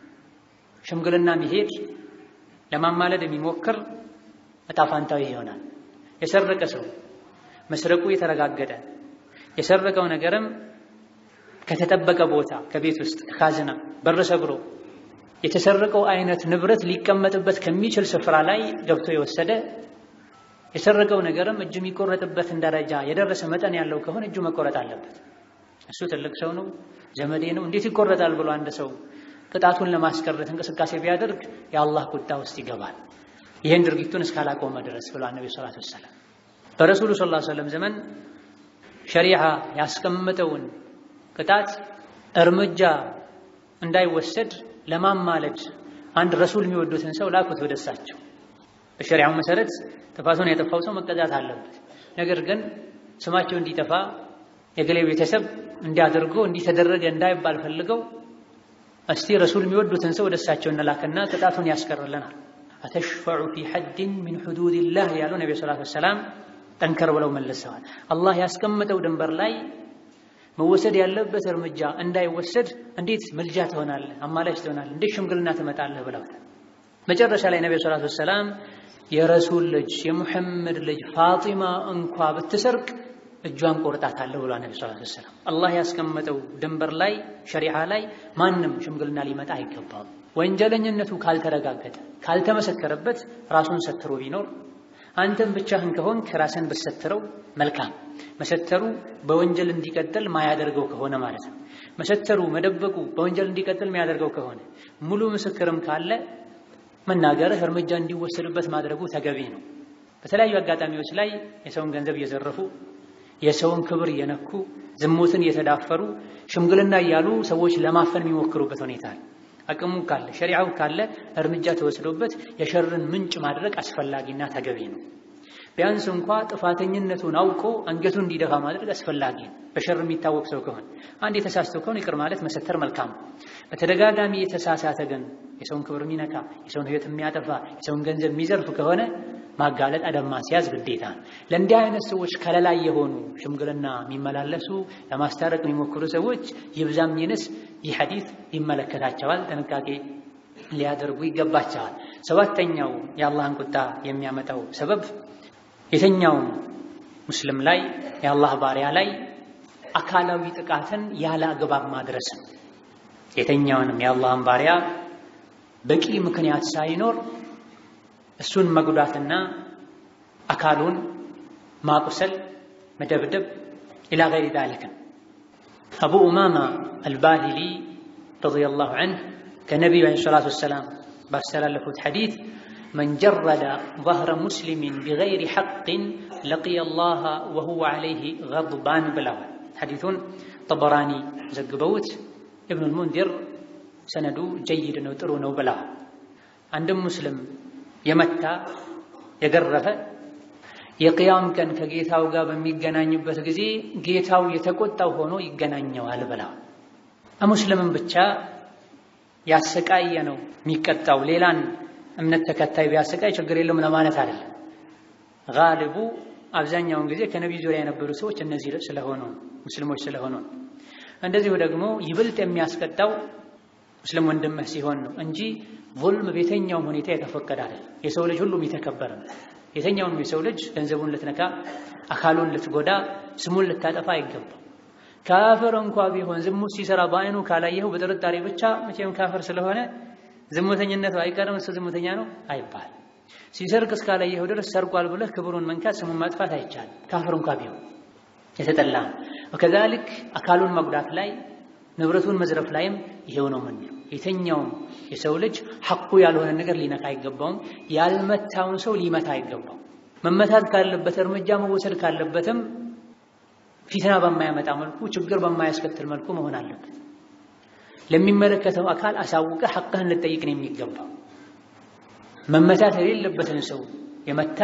ሽምግልና የሚሄድ ለማማለድ የሚሞክር እጣ ፋንታው ይሆናል። የሰረቀ ሰው መስረቁ የተረጋገጠ የሰረቀው ነገርም ከተጠበቀ ቦታ ከቤት ውስጥ ከካዝና በር ሰብሮ የተሰረቀው አይነት ንብረት ሊቀመጥበት ከሚችል ስፍራ ላይ ገብቶ የወሰደ የሰረቀው ነገርም እጁ የሚቆረጥበትን ደረጃ የደረሰ መጠን ያለው ከሆነ እጁ መቆረጥ አለበት። እሱ ትልቅ ሰው ነው፣ ዘመዴ ነው፣ እንዴት ይቆረጣል ብሎ አንድ ሰው ቅጣቱን ለማስቀረት እንቅስቃሴ ቢያደርግ የአላህ ቁጣ ውስጥ ይገባል። ይህን ድርጊቱን እስካላቆመ ድረስ ብሏል ነቢ ሰላቱ ወሰላም። በረሱሉ ስ ላ ሰለም ዘመን ሸሪዓ ያስቀምጠውን ቅጣት እርምጃ እንዳይወሰድ ለማማለድ አንድ ረሱል የሚወዱትን ሰው ላኩት ወደ እሳቸው። በሸሪዓው መሰረት ጥፋቱን ያጠፋው ሰው መቀጣት አለበት። ነገር ግን ስማቸው እንዲጠፋ የገሌ ቤተሰብ እንዲያደርጎ እንዲተደረገ እንዳይባል ፈልገው እስቲ ረሱል የሚወዱትን ሰው ወደ እሳቸው እንላክና ቅጣቱን ያስቀርልናል። አተሽፈዑ ፊ ሐድን ሚን ሑዱድላህ ያሉ ነቢ ሰላቱ ወሰላም ጠንከር ብለው መልሰዋል። አላህ ያስቀመጠው ድንበር ላይ መወሰድ ያለበት እርምጃ እንዳይወሰድ እንዴት ምልጃ ትሆናለህ? አማላጅ ትሆናለህ? እንዴት ሽምግልና ትመጣለህ? ብለውታል። መጨረሻ ላይ ነቢ ሰላቱ ወሰላም የረሱል ልጅ የሙሐመድ ልጅ ፋጢማ እንኳ ብትሰርቅ እጇን ቆርጣታለሁ ብሏል ነቢ ሰለላሁ ዐለይሂ ወሰለም። አላህ ያስቀመጠው ድንበር ላይ ሸሪዓ ላይ ማንም ሽምግልና ሊመጣ አይገባም። ወንጀለኝነቱ ካልተረጋገጠ ካልተመሰከረበት ራሱን ሰትሮ ቢኖር አንተም ብቻህን ከሆንክ ራስን ብትሰትረው መልካም። መሰተሩ በወንጀል እንዲቀጥል ማያደርገው ከሆነ ማለት ነው። መሰተሩ መደበቁ በወንጀል እንዲቀጥል የሚያደርገው ከሆነ ሙሉ ምስክርም ካለ መናገርህ እርምጃ እንዲወሰድበት ማድረጉ ተገቢ ነው። በተለያዩ አጋጣሚዎች ላይ የሰውን ገንዘብ እየዘረፉ የሰውን ክብር እየነኩ ዝሙትን እየተዳፈሩ ሽምግልና እያሉ ሰዎች ለማፈን የሚሞክሩበት ሁኔታ አለ። አቅሙ ካለ ሸሪዓው ካለ እርምጃ ተወስዶበት የሸርን ምንጭ ማድረግ አስፈላጊና ተገቢ ነው። ቢያንስ እንኳ ጥፋተኝነቱን አውቆ አንገቱን እንዲደፋ ማድረግ አስፈላጊ ነው። በሸር የሚታወቅ ሰው ከሆነ አንድ የተሳስቶ ከሆነ ይቅር ማለት መሰተር መልካም። በተደጋጋሚ የተሳሳተ ግን የሰውን ክብር የሚነካ የሰውን ሕይወት የሚያጠፋ የሰውን ገንዘብ የሚዘርፍ ከሆነ ማጋለጥ አደብ ማስያዝ ግዴታ ነው። ለእንዲህ አይነት ሰዎች ከለላ የሆኑ ሽምግልና የሚመላለሱ ለማስታረቅ የሚሞክሩ ሰዎች ይብዛም ይንስ ይህ ሐዲስ ይመለከታቸዋል። ጥንቃቄ ሊያደርጉ ይገባቸዋል። ሰባተኛው የአላህን ቁጣ የሚያመጣው ሰበብ የተኛውም ሙስሊም ላይ የአላህ ባሪያ ላይ አካላዊ ጥቃትን ያለ አግባብ ማድረስ ነው። የተኛውንም የአላህን ባሪያ በቂ ምክንያት ሳይኖር እሱን መጉዳትና አካሉን ማቁሰል፣ መደብደብ ኢላ ገይሪ ዛሊክ። አቡ ኡማማ አልባሂሊ ረዲየላሁ ዐንሁ ከነቢዩ ዐለይሂ ሰላቱ ወሰላም ባስተላለፉት ሐዲስ መን ጀረደ ظهረ ሙስሊሚን ቢገይሪ ሐቅን ለቂየ ላህ ወሁወ ዐለይሂ ገድባን ብለዋል። ሐዲሱን ጠበራኒ ዘግበውት ኢብኑል ሙንዚር ሰነዱ ጀይድ ነው ጥሩ ነው ብለዋል። አንድም ሙስሊም የመታ የገረፈ የቅያም ቀን ከጌታው ጋር በሚገናኝበት ጊዜ ጌታው የተቆጣው ሆኖ ይገናኘዋል ብለዋል። ሙስሊምን ብቻ ያሰቃየ ነው የሚቀጣው። ሌላን እምነት ተከታይ ቢያሰቃይ ችግር የለውም ለማለት አይደለም። ጋልቡ አብዛኛውን ጊዜ ከነቢዩ ዙሪያ የነበሩ ሰዎች እነዚህ ስለሆኑ ሙስሊሞች ስለሆኑ እንደዚሁ ደግሞ ይብልጥ የሚያስቀጣው ሙስሊም ወንድምህ ሲሆን ነው እንጂ ዙልም በየትኛውም ሁኔታ የተፈቀደ አይደለም። የሰው ልጅ ሁሉም የተከበረ ነው። የትኛውንም የሰው ልጅ ገንዘቡን ልትነካ፣ አካሉን ልትጎዳ፣ ስሙን ልታጠፋ አይገባም። ካፍር እንኳ ቢሆን ዝሙት ሲሰራ በአይኑ ካላየኸው በጥርጣሬ ብቻ መቼም ካፍር ስለሆነ ዝሙተኝነቱ አይቀርም እሱ ዝሙተኛ ነው አይባል። ሲሰርቅ እስካላየኸው ድረስ ሰርቋል ብለህ ክብሩን መንካት ስሙን ማጥፋት አይቻልም። ካፍር እንኳ ቢሆን የተጠላ ነው። ወከዛሊክ አካሉን መጉዳት ላይ ንብረቱን መዝረፍ ላይም ይሄው ነው የምንለው። የተኛውም የሰው ልጅ ሐቁ ያልሆነ ነገር ሊነካ አይገባውም። ያልመታውን ሰው ሊመታ አይገባው። መመታት ካለበት እርምጃ መወሰድ ካለበትም ፊትና በማያመጣ መልኩ ችግር በማያስከትል መልኩ መሆን አለበት። ለሚመለከተው አካል አሳውቀህ ሐቅህን ልጠይቅ ነው የሚገባው። መመታት የሌለበትን ሰው የመታ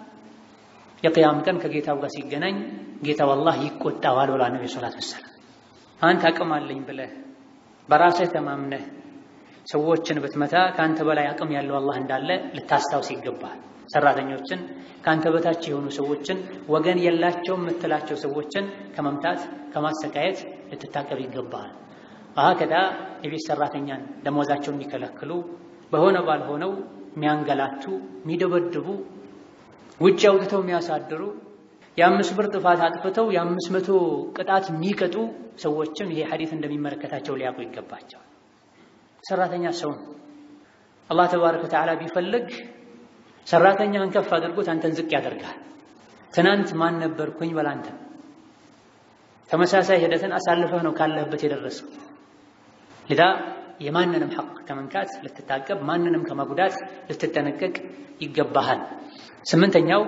የቅያም ቀን ከጌታው ጋር ሲገናኝ ጌታው አላህ ይቆጣዋል ብሏል ነብዩ ሰለላሁ ዐለይሂ ወሰለም። አንተ አቅም አለኝ ብለህ በራስህ ተማምነህ ሰዎችን ብትመታ ከአንተ በላይ አቅም ያለው አላህ እንዳለ ልታስታውስ ይገባል። ሰራተኞችን ከአንተ በታች የሆኑ ሰዎችን ወገን የላቸውም የምትላቸው ሰዎችን ከመምታት ከማሰቃየት ልትታቀብ ይገባል። ከዳ የቤት ሰራተኛን ደሞዛቸውን የሚከለክሉ በሆነ ባልሆነው የሚያንገላቱ፣ የሚደበድቡ፣ ውጭ አውጥተው የሚያሳድሩ የአምስት ብር ጥፋት አጥፍተው የአምስት መቶ ቅጣት የሚቀጡ ሰዎችን ይሄ ሐዲስ እንደሚመለከታቸው ሊያውቁ ይገባቸዋል። ሰራተኛ ሰው ነው። አላህ ተባረከ ወተዓላ ቢፈልግ ሰራተኛን ከፍ አድርጎት አንተን ዝቅ ያደርጋል። ትናንት ማን ነበርኩኝ በል አንተ ተመሳሳይ ሂደትን አሳልፈህ ነው ካለህበት የደረሰው። ልዳ የማንንም ሐቅ ከመንካት ልትታቀብ፣ ማንንም ከመጉዳት ልትጠነቀቅ ይገባሃል። ስምንተኛው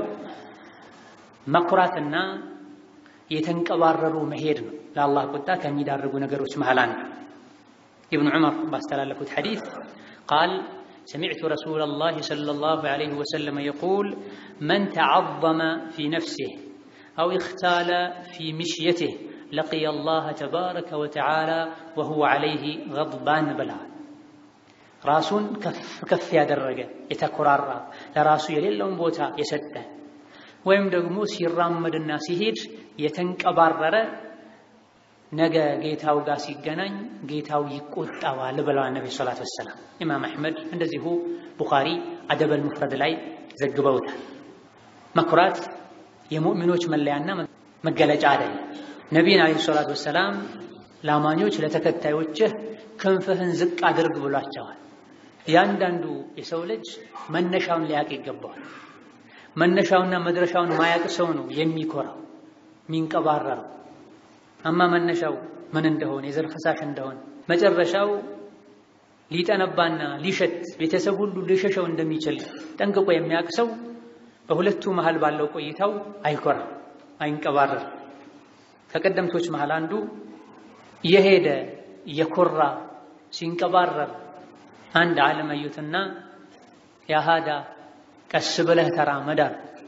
መኩራትና የተንቀባረሩ መሄድ ነው። ለአላህ ቁጣ ከሚዳርጉ ነገሮች መሃል አንዱ ኢብኑ ዑመር ባስተላለፉት ሐዲስ ቃል ሰሚዕቱ ረሱለላሂ ሰለላሁ ዐለይሂ ወሰለም የቁል መን ተዐዘመ ፊ ነፍሲህ አው እኽታለ ፊ ምሽየቲህ ለቂየ አላህ ተባረከ ወተዓላ ወሁወ ዐለይሂ ገድባን ብለዋል። ራሱን ከፍ ከፍ ያደረገ የተኮራራ ለራሱ የሌለውን ቦታ የሰጠ ወይም ደግሞ ሲራመድና ሲሄድ የተንቀባረረ ነገ ጌታው ጋር ሲገናኝ ጌታው ይቆጣዋል ብለዋል ነቢ ሰላት ወሰላም። ኢማም አሕመድ እንደዚሁ ቡኻሪ አደበል ሙፍረድ ላይ ዘግበውታል። መኩራት የሙእሚኖች መለያና መገለጫ አይደለም። ነቢይን ዓለይሂ ሰላት ወሰላም ለአማኞች ለተከታዮችህ ክንፍህን ዝቅ አድርግ ብሏቸዋል። እያንዳንዱ የሰው ልጅ መነሻውን ሊያውቅ ይገባዋል። መነሻውና መድረሻውን ማያውቅ ሰው ነው የሚኮራው የሚንቀባረረው። አማ መነሻው ምን እንደሆነ የዘር ፈሳሽ እንደሆነ መጨረሻው ሊጠነባና ሊሸት ቤተሰብ ሁሉ ሊሸሸው እንደሚችል ጠንቅቆ የሚያውቅ ሰው በሁለቱ መሃል ባለው ቆይታው አይኮራም፣ አይንቀባረር። ከቀደምቶች መሃል አንዱ የሄደ የኮራ ሲንቀባረር አንድ ዓለም አዩትና ያሃዳ ቀስ ብለህ ተራመድ አሉ።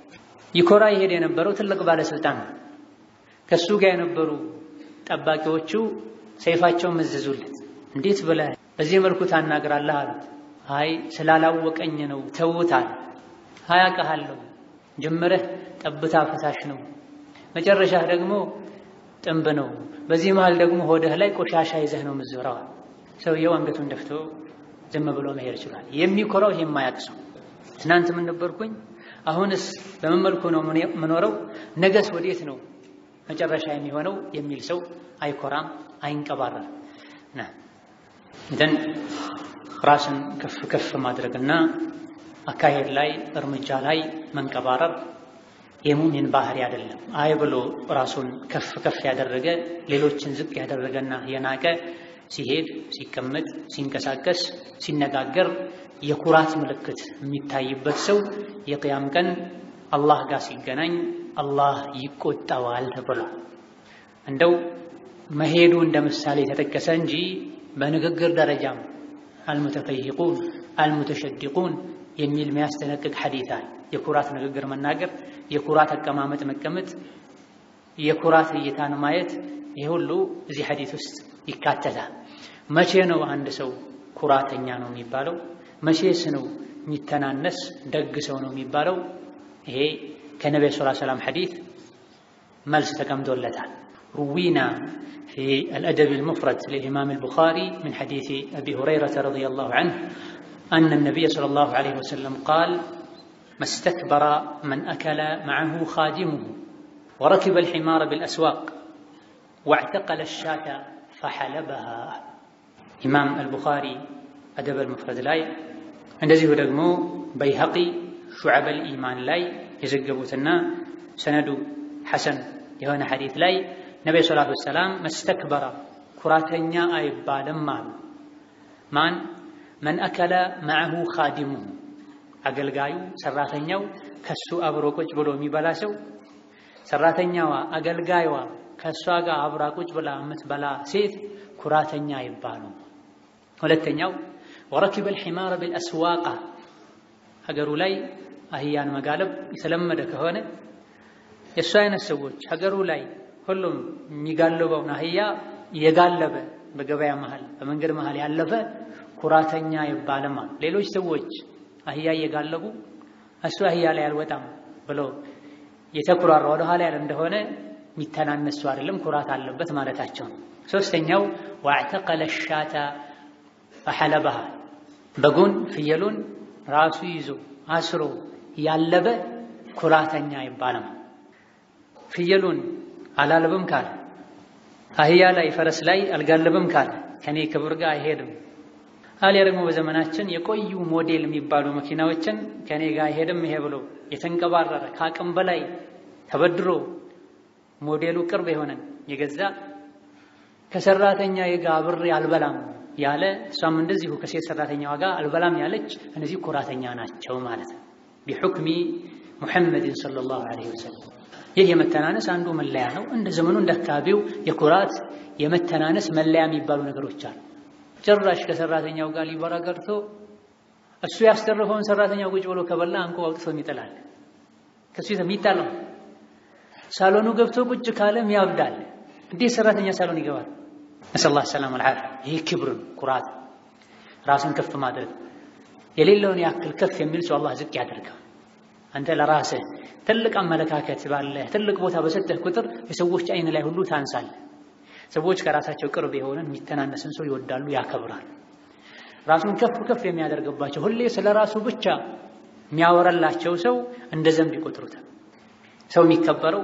ይኮራ ይሄድ የነበረው ትልቅ ባለስልጣን ነው። ከሱ ጋር የነበሩ ጠባቂዎቹ ሰይፋቸውን መዘዙለት። እንዴት ብለህ በዚህ መልኩ ታናግራለህ አሉት። አይ ስላላወቀኝ ነው ተውታል። አያውቅሃለሁ ጀመረህ ጠብታ ፈሳሽ ነው፣ መጨረሻህ ደግሞ ጥንብ ነው። በዚህ መሃል ደግሞ ሆድህ ላይ ቆሻሻ ይዘህ ነው የምትዞረው። ሰውየው አንገቱን ደፍቶ ዝም ብሎ መሄድ ይችላል። የሚኮራው ይሄ የማያውቅ ሰው ትናንት ምን ነበርኩኝ፣ አሁንስ በምን መልኩ ነው የምኖረው፣ ነገስ ወዴት ነው መጨረሻ የሚሆነው የሚል ሰው አይኮራም፣ አይንቀባረርም። ደን ራስን ከፍ ከፍ ማድረግና አካሄድ ላይ እርምጃ ላይ መንቀባረር የሙሚን ባህሪ አይደለም። አይ ብሎ ራሱን ከፍ ከፍ ያደረገ ሌሎችን ዝቅ ያደረገና የናቀ ሲሄድ፣ ሲቀመጥ፣ ሲንቀሳቀስ፣ ሲነጋገር የኩራት ምልክት የሚታይበት ሰው የቅያም ቀን አላህ ጋር ሲገናኝ አላህ ይቆጣዋል ተብሏል። እንደው መሄዱ እንደ ምሳሌ የተጠቀሰ እንጂ በንግግር ደረጃም አልሙተፈይቁን አልሙተሸዲቁን የሚል የሚያስጠነቅቅ ሐዲት አለ። የኩራት ንግግር መናገር፣ የኩራት አቀማመጥ መቀመጥ፣ የኩራት እይታን ማየት ይህ ሁሉ እዚህ ሐዲት ውስጥ ይካተታል። መቼ ነው አንድ ሰው ኩራተኛ ነው የሚባለው? መቼስ ነው የሚተናነስ ደግ ሰው ነው የሚባለው? ይሄ ከነቢዩ ሰለላሁ ዐለይሂ ወሰለም ሐዲት መልስ ተቀምጦለታል። ሩዊና ፊ አልአደብ አልሙፍረድ ለልኢማም አልቡኻሪ ምን ሐዲስ አቢ ሁረይረተ ረዲየላሁ ዐንሁ አነ ነቢይ ሰለላሁ ዐለይሂ ወሰለም ቃል መስተክበረ መን አከለ መዐሁ ኻዲሙሁ ወረኪበ አልሒማረ ቢልአስዋቅ ወዕተቀለ አሻተ ፈሐለበሃ። ኢማም አልቡኻሪ አደብ አልሙፍረድ ላይ እንደዚሁ ደግሞ በይሀቂ ሹዐበል ኢማን ላይ የዘገቡትና ሰነዱ ሐሰን የሆነ ሐዲት ላይ ነቢዩ ሰላቱ ወሰላም መስተክበረ ኩራተኛ አይባልም አሉ። ማን መን አከለ መዐሁ ኻዲሙሁ አገልጋዩ ሰራተኛው ከሱ አብሮ ቁጭ ብሎ የሚበላ ሰው፣ ሰራተኛዋ አገልጋይዋ ከእሷ ጋር አብራ ቁጭ ብላ የምትበላ ሴት ኩራተኛ አይባሉም። ሁለተኛው ወረኪበል ሒማረ ቢልአስዋቃ ሀገሩ ላይ አህያን መጋለብ የተለመደ ከሆነ የእሱ አይነት ሰዎች ሀገሩ ላይ ሁሉም የሚጋልበውን አህያ የጋለበ በገበያ መሃል በመንገድ መሃል ያለፈ ኩራተኛ ይባልም አሉ። ሌሎች ሰዎች አህያ እየጋለቡ እሱ አህያ ላይ አልወጣም ብሎ የተኩራራ ወደ ኋላ ያለ እንደሆነ የሚተናነሱ አይደለም፣ ኩራት አለበት ማለታቸው ነው። ሶስተኛው ወዕተቀለ ሻታ ፈሐለበሃ በጉን ፍየሉን ራሱ ይዞ አስሮ ያለበ ኩራተኛ ይባላል። ፍየሉን አላለብም ካለ አህያ ላይ ፈረስ ላይ አልጋለብም ካለ ከኔ ክብር ጋር አይሄድም። አሊያ ደግሞ በዘመናችን የቆዩ ሞዴል የሚባሉ መኪናዎችን ከኔ ጋር አይሄድም ይሄ ብሎ የተንቀባረረ ከአቅም በላይ ተበድሮ ሞዴሉ ቅርብ የሆነን የገዛ ከሰራተኛ ጋር አብሬ አልበላም ያለ እሷም እንደዚሁ ከሴት ሰራተኛዋ ጋር አልበላም ያለች እነዚህ ኩራተኛ ናቸው ማለት ነው። ቢሑክሚ ሙሐመድን ሰለላሁ ዐለይሂ ወሰለም ይህ የመተናነስ አንዱ መለያ ነው። እንደ ዘመኑ እንደ አካባቢው የኩራት የመተናነስ መለያ የሚባሉ ነገሮች አሉ። ጭራሽ ከሰራተኛው ጋር ሊበራ ቀርቶ እሱ ያስተረፈውን ሰራተኛው ቁጭ ብሎ ከበላ አንቆ አውጥቶ ይጥላል። ከሱ የሚጣለው ሳሎኑ ገብቶ ቁጭ ካለም ያብዳል። እንዴት ሰራተኛ ሳሎን ይገባል? ነስአሉላህ ሰላም አልዓፊያ። ይህ ክብር ኩራት፣ ራስን ከፍ ማድረግ የሌለውን ያክል ከፍ የሚል ሰው አላህ ዝቅ ያደርገው። አንተ ለራስህ ትልቅ አመለካከት ባለህ ትልቅ ቦታ በሰጠህ ቁጥር የሰዎች አይን ላይ ሁሉ ታንሳለህ። ሰዎች ከራሳቸው ቅርብ የሆነን የሚተናነስን ሰው ይወዳሉ፣ ያከብራሉ። ራሱን ከፍ ከፍ የሚያደርግባቸው ሁሌ ስለ ራሱ ብቻ የሚያወራላቸው ሰው እንደ ዘንብ ይቆጥሩታል። ሰው የሚከበረው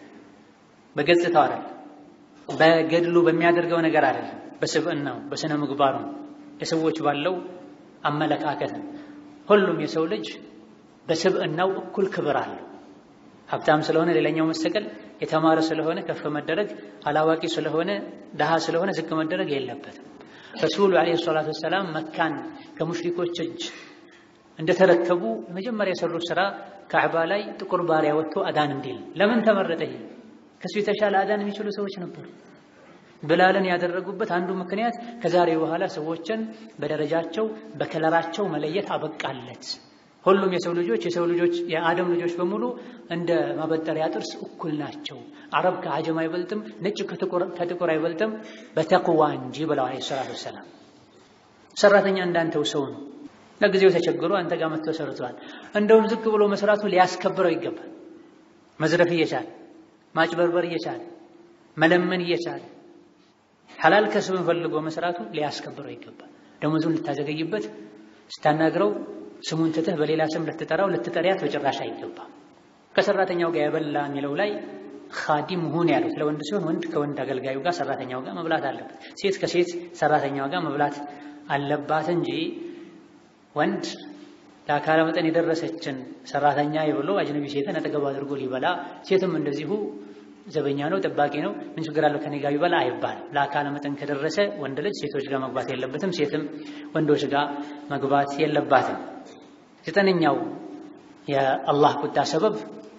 በገጽታው አይደለም፣ በገድሉ በሚያደርገው ነገር አይደለም፣ በስብዕናው በስነ ምግባሩ የሰዎች ባለው አመለካከት ነው። ሁሉም የሰው ልጅ በስብዕናው እኩል ክብር አለው። ሀብታም ስለሆነ ሌላኛው መሰቀል፣ የተማረ ስለሆነ ከፍ መደረግ፣ አላዋቂ ስለሆነ ድሃ ስለሆነ ዝቅ መደረግ የለበትም። ረሱሉ ዓለይሂ ሰላቱ ወሰላም መካን ከሙሽሪኮች እጅ እንደተረከቡ የመጀመሪያ የሰሩት ስራ ካዕባ ላይ ጥቁር ባሪያ ወጥቶ አዳን እንዲል። ለምን ተመረጠ? ይሄ ከሱ የተሻለ አዳን የሚችሉ ሰዎች ነበሩ። ብላልን ያደረጉበት አንዱ ምክንያት ከዛሬ በኋላ ሰዎችን በደረጃቸው በከለራቸው መለየት አበቃለት። ሁሉም የሰው ልጆች የሰው ልጆች የአደም ልጆች በሙሉ እንደ ማበጠሪያ ጥርስ እኩል ናቸው። አረብ ከአጀም አይበልጥም፣ ነጭ ከጥቁር አይበልጥም በተቅዋ እንጂ ብለዋል ዓለይሂ ሰላቱ ወሰላም። ሰራተኛ እንዳንተው ሰው ነው። ለጊዜው ተቸግሮ አንተ ጋር መጥቶ ሰርቷል። እንደውም ዝቅ ብሎ መስራቱ ሊያስከብረው ይገባል። መዝረፍ እየቻለ ማጭበርበር እየቻለ መለመን እየቻለ ሐላል ከስብን ፈልጎ መስራቱ ሊያስከብረው ይገባል። ደሞዙን ልታዘገይበት ስታናግረው ስሙን ትተህ በሌላ ስም ልትጠራው ልትጠሪያት በጭራሽ አይገባም። ከሰራተኛው ጋር የበላ የሚለው ላይ ኻዲም ሁን ያሉት ለወንድ ሲሆን ወንድ ከወንድ አገልጋዩ ጋር ሰራተኛው ጋር መብላት አለበት። ሴት ከሴት ሰራተኛው ጋር መብላት አለባት እንጂ ወንድ ለአካለ መጠን የደረሰችን ሰራተኛ ብሎ አጅነቢ ሴትን አጠገቡ አድርጎ ሊበላ፣ ሴትም እንደዚሁ ዘበኛ ነው ጠባቂ ነው ምን ችግር አለው ከኔ ጋር ይበላ አይባልም። ለአካለ መጠን ከደረሰ ወንድ ልጅ ሴቶች ጋር መግባት የለበትም፣ ሴትም ወንዶች ጋር መግባት የለባትም። ዘጠነኛው የአላህ ቁጣ ሰበብ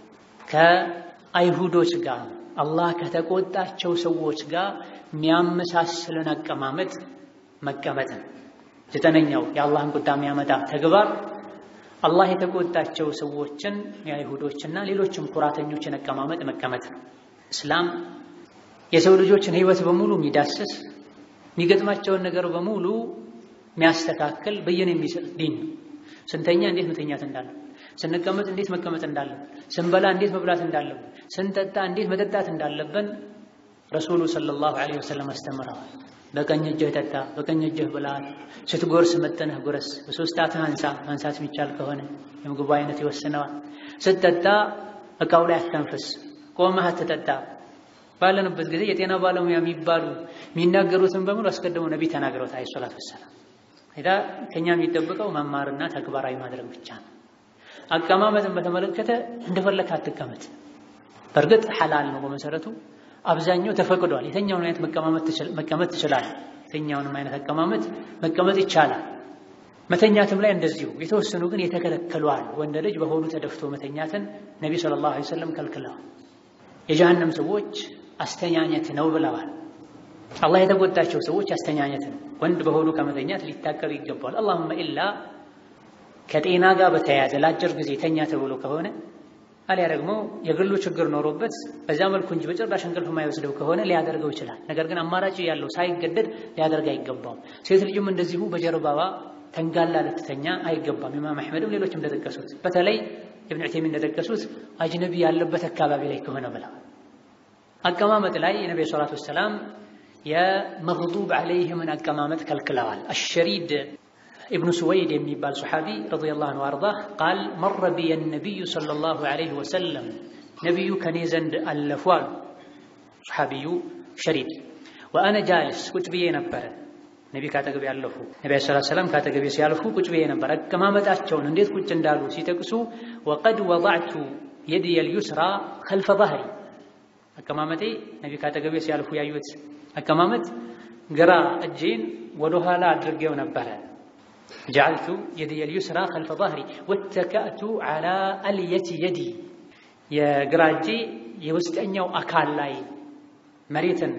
ከአይሁዶች ጋር አላህ ከተቆጣቸው ሰዎች ጋር የሚያመሳስለን አቀማመጥ መቀመጥን። ዘጠነኛው የአላህን ቁጣ የሚያመጣ ተግባር አላህ የተቆጣቸው ሰዎችን የአይሁዶችና ሌሎችም ኩራተኞችን አቀማመጥ መቀመጥ ነው። እስላም የሰው ልጆችን ሕይወት በሙሉ የሚዳስስ የሚገጥማቸውን ነገር በሙሉ የሚያስተካክል ብይን የሚሰጥ ዲን ነው። ስንተኛ እንዴት መተኛት እንዳለብን፣ ስንቀመጥ እንዴት መቀመጥ እንዳለብን፣ ስንበላ እንዴት መብላት እንዳለብን፣ ስንጠጣ እንዴት መጠጣት እንዳለብን ረሱሉ ሰለላሁ ዐለይሂ ወሰለም አስተምረዋል። በቀኝ እጅህ ጠጣ፣ በቀኝ እጅህ ብላ፣ ስትጎርስ መጠንህ ጉረስ፣ በሶስት ጣትህ አንሳ፣ ማንሳት የሚቻል ከሆነ የምግቡ አይነት ይወስነዋል። ስትጠጣ እቃው ላይ አተንፍስ፣ ቆመህ አትጠጣ። ባለንበት ጊዜ የጤና ባለሙያ የሚባሉ የሚናገሩትን በሙሉ አስቀድሞ ነቢ ተናግረውት አለይሂ ሰላቱ ወሰላም ሄዳ ከኛ የሚጠብቀው መማርና ተግባራዊ ማድረግ ብቻ ነው። አቀማመጥን በተመለከተ እንደፈለክ አትቀመጥ። በእርግጥ ሐላል ነው በመሰረቱ አብዛኛው ተፈቅዷል። የተኛውን አይነት መቀመጥ ትችላለህ። የተኛውንም አይነት አቀማመጥ መቀመጥ ይቻላል። መተኛትም ላይ እንደዚሁ የተወሰኑ ግን የተከለከሉ አሉ። ወንድ ልጅ በሆዱ ተደፍቶ መተኛትን ነቢ ሰለላሁ ዐለይሂ ወሰለም ከልክለዋል። የጀሃነም ሰዎች አስተኛኘት ነው ብለዋል። አላህ የተቆጣቸው ሰዎች አስተኛኘት ነው። ወንድ በሆዱ ከመተኛት ሊታቀብ ይገባዋል። አላሁመ ኢላ ከጤና ጋር በተያያዘ ለአጭር ጊዜ ተኛ ተብሎ ከሆነ አሊያ ደግሞ የግሉ ችግር ኖሮበት በዛ መልኩ እንጂ በጭራሽ እንቅልፍ የማይወስደው ከሆነ ሊያደርገው ይችላል። ነገር ግን አማራጭ ያለው ሳይገደድ ሊያደርግ አይገባውም። ሴት ልጅም እንደዚሁ በጀርባዋ ተንጋላ ልትተኛ አይገባም። ኢማም አሕመድም ሌሎችም እንደጠቀሱት በተለይ ኢብኑ ዑተይሚን እንደጠቀሱት አጅነቢ ያለበት አካባቢ ላይ ከሆነ ብላ አቀማመጥ ላይ የነቢዩ ሰላቱ ወሰላም የመግዱብ ዐለይሂምን አቀማመጥ ከልክለዋል። አሸሪድ ኢብኑ ሱወይድ የሚባል ሰሓቢ ረዲየላሁ ዐንሁ አርዳህ ቃል መረ ቢየ ነቢዩ ሰለላሁ ዐለይሂ ወሰለም ነቢዩ ከኔ ዘንድ አለፉ አሉ። ሰሓቢዩ ሸሪድ ወአነ ጃልስ ቁጭ ብዬ ነበረ። ነቢ ካጠገቤ ያለፉ ነቢ ሰለላሁ ዐለይሂ ወሰለም ካጠገቤ ሲያልፉ ቁጭ ብዬ ነበር። አቀማመጣቸውን እንዴት ቁጭ እንዳሉ ሲጠቅሱ ወቀድ ወضዕቱ የድየል ዩስራ ከልፈ ظهሪ አቀማመጤ ነቢ ካጠገቤ ሲያልፉ ያዩት አቀማመጥ ግራ እጄን ወደኋላ አድርጌው ነበረ። ጀዐልቱ የድየል ዩስራ ከልፈ ظهሪ ወተከእቱ ዐላ አልየቲ የዲ የግራ እጄ የውስጠኛው አካል ላይ መሬትን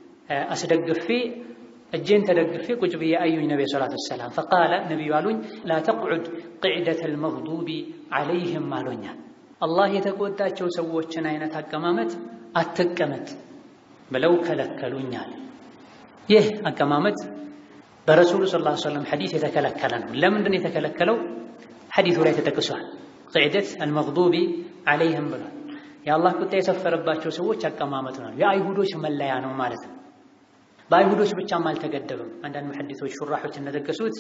አስደግፌ እጄን ተደግፌ ቁጭ ብዬ አዩኝ ነቢ ሰላቱ ወሰላም። ፈቃለ ነቢዩ አሉኝ ላ ተቅዑድ ቅዕደተ ልመግዱቢ ዐለይህም አሎኛል። አላህ የተቆጣቸው ሰዎችን አይነት አቀማመጥ አትቀመጥ ብለው ከለከሉኛል። ይህ አቀማመጥ በረሱሉ ሰለላሁ ዐለይሂ ወሰለም ሐዲስ የተከለከለ ነው። ለምንድን ነው የተከለከለው? ሐዲሱ ላይ ተጠቅሷል። ቅዕደት አልመግዱቢ ዐለይህም ብሏል። የአላህ ቁጣ የሰፈረባቸው ሰዎች አቀማመጥ ነው። የአይሁዶች መለያ ነው ማለት ነው። በአይሁዶች ብቻም አልተገደበም። አንዳንድ ሙሐዲሶች ሹራሖች እንደጠቀሱት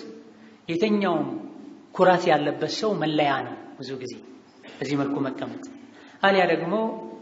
የትኛውም ኩራት ያለበት ሰው መለያ ነው። ብዙ ጊዜ በዚህ መልኩ መቀመጥ አሊያ ደግሞ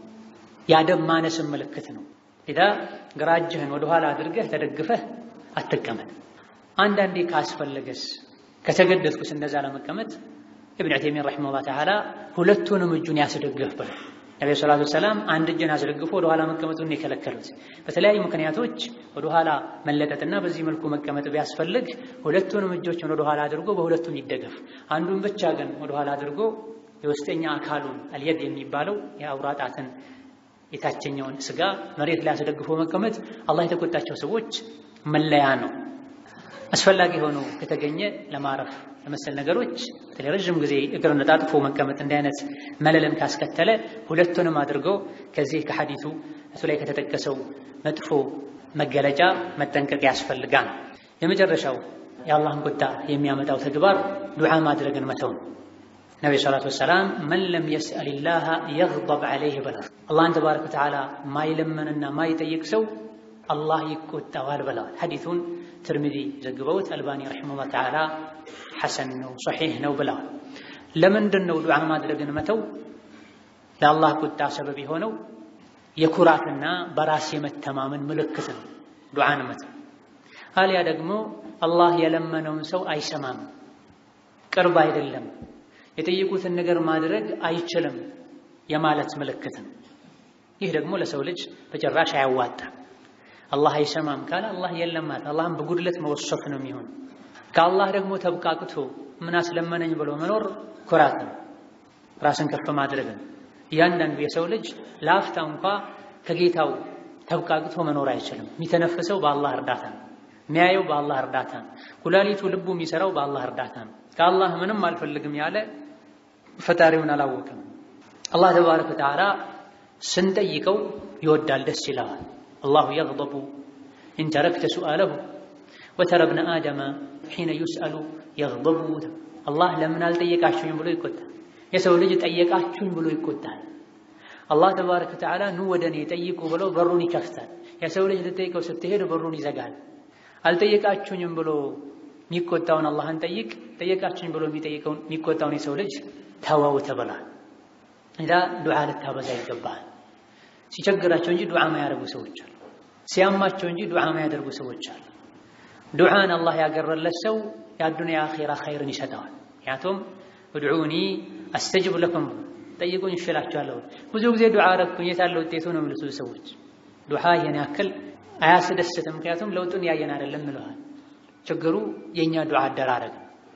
የአደብ ማነስን ምልክት ነው። ኢዳ ግራ እጅህን ወደኋላ አድርገህ ተደግፈህ አትቀመጥ። አንዳንዴ ካስፈለገስ ከተገደድኩስ እንደዛ ለመቀመጥ ኢብኑ ዑተይሚን ረሒመሁላህ ተዓላ ሁለቱንም እጁን ያስደግፍ ብለው ነቢ ሰላቱ ወሰላም አንድ እጅን አስደግፎ ወደኋላ መቀመጡን የከለከሉት በተለያዩ ምክንያቶች ወደኋላ መለጠጥና በዚህ መልኩ መቀመጥ ቢያስፈልግ ሁለቱንም እጆችን ወደኋላ አድርጎ በሁለቱም ይደገፍ። አንዱን ብቻ ግን ወደኋላ አድርጎ የውስጠኛ አካሉን አልየድ የሚባለው የአውራ ጣትን የታችኛውን ስጋ መሬት ላይ አስደግፎ መቀመጥ አላህ የተቆጣቸው ሰዎች መለያ ነው። አስፈላጊ ሆኖ ከተገኘ ለማረፍ ለመሰል ነገሮች በተለይ ረዥም ጊዜ እግር ነጣጥፎ መቀመጥ እንዲህ አይነት መለልን ካስከተለ ሁለቱንም አድርጎ ከዚህ ከሐዲቱ እሱ ላይ ከተጠቀሰው መጥፎ መገለጫ መጠንቀቅ ያስፈልጋል። የመጨረሻው የአላህን ቁጣ የሚያመጣው ተግባር ዱዓ ማድረግን መተው ነው። ነቢዩ ሰላቱ ወሰላም መን ለም የስአልላህ የግضብ ዐለይህ ብለዋል። አላህን ተባረከ ወተዓላ ማይለመንና ማይጠይቅ ሰው አላህ ይቆጣዋል ብለዋል። ሐዲቱን ትርሚዚ ዘግበውት አልባኒ ረሒመሁላህ ተዓላ ሐሰን ነው ሶሒሕ ነው ብለዋል። ለምንድን ነው ዱዓ ማድረግን መተው ለአላህ ቁጣ ሰበብ የሆነው? የኩራትና በራስ የመተማመን ምልክት ነው ዱዓን መተው። አሊያ ደግሞ አላህ የለመነውን ሰው አይሰማም፣ ቅርብ አይደለም፣ የጠየቁትን ነገር ማድረግ አይችልም የማለት ምልክት ነው። ይህ ደግሞ ለሰው ልጅ በጭራሽ አያዋጣም። አላህ አይሰማም ካለ አላህ የለም ማለት አላህን በጉድለት መወሰፍ ነው የሚሆን። ከአላህ ደግሞ ተብቃቅቶ ምን አስለመነኝ ብሎ መኖር ኩራት ነው፣ ራስን ከፍ ማድረግ ነው። እያንዳንዱ የሰው ልጅ ለአፍታ እንኳ ከጌታው ተብቃቅቶ መኖር አይችልም። የሚተነፍሰው በአላህ እርዳታ ነው። የሚያየው በአላህ እርዳታ ነው። ኩላሊቱ፣ ልቡ የሚሰራው በአላህ እርዳታ ነው። ከአላህ ምንም አልፈልግም ያለ ፈጣሪውን አላወቅም። አላህ ተባረከ ወተዓላ ስንጠይቀው ይወዳል፣ ደስ ይለዋል። አላሁ የግضቡ ኢን ተረክተ ሱአለሁ ወተረ ብነ አደመ ሒነ ዩስአሉ የግضቡ። አላህ ለምን አልጠየቃችሁኝ ብሎ ይቆጣል። የሰው ልጅ ጠየቃችሁኝ ብሎ ይቆጣል። አላህ ተባረከ ወተዓላ ኑ ወደ እኔ ጠይቁ ብሎ በሩን ይከፍታል። የሰው ልጅ ልጠይቀው ስትሄድ በሩን ይዘጋል። አልጠየቃችሁኝም ብሎ የሚቆጣውን አላህን ጠይቅ፣ ጠየቃችሁኝ ብሎ የሚጠይቀውን የሚቆጣውን የሰው ልጅ ተወው ተብሏል። እዛ ዱዓ ልታበዛ ይገባል። ሲቸግራቸው እንጂ ዱዓ ማያደርጉ ሰዎች አሉ። ሲያማቸው እንጂ ዱዓ ማያደርጉ ሰዎች አሉ። ዱዓን አላህ ያገረለት ሰው የአዱንያ አኼራ ኸይርን ይሰጠዋል። ምክንያቱም እድዑኒ አስተጅብ ለኩም ጠይቁኝ እሽላችኋለሁ። ብዙ ጊዜ ዱዓ አረግኩኝ የታለ ውጤቱ ነው የሚሉት ሰዎች። ዱዓ ይሄን ያክል አያስደስትም፣ ምክንያቱም ለውጡን ያየን አይደለም ብለዋል። ችግሩ የእኛ ዱዓ አደራረግ።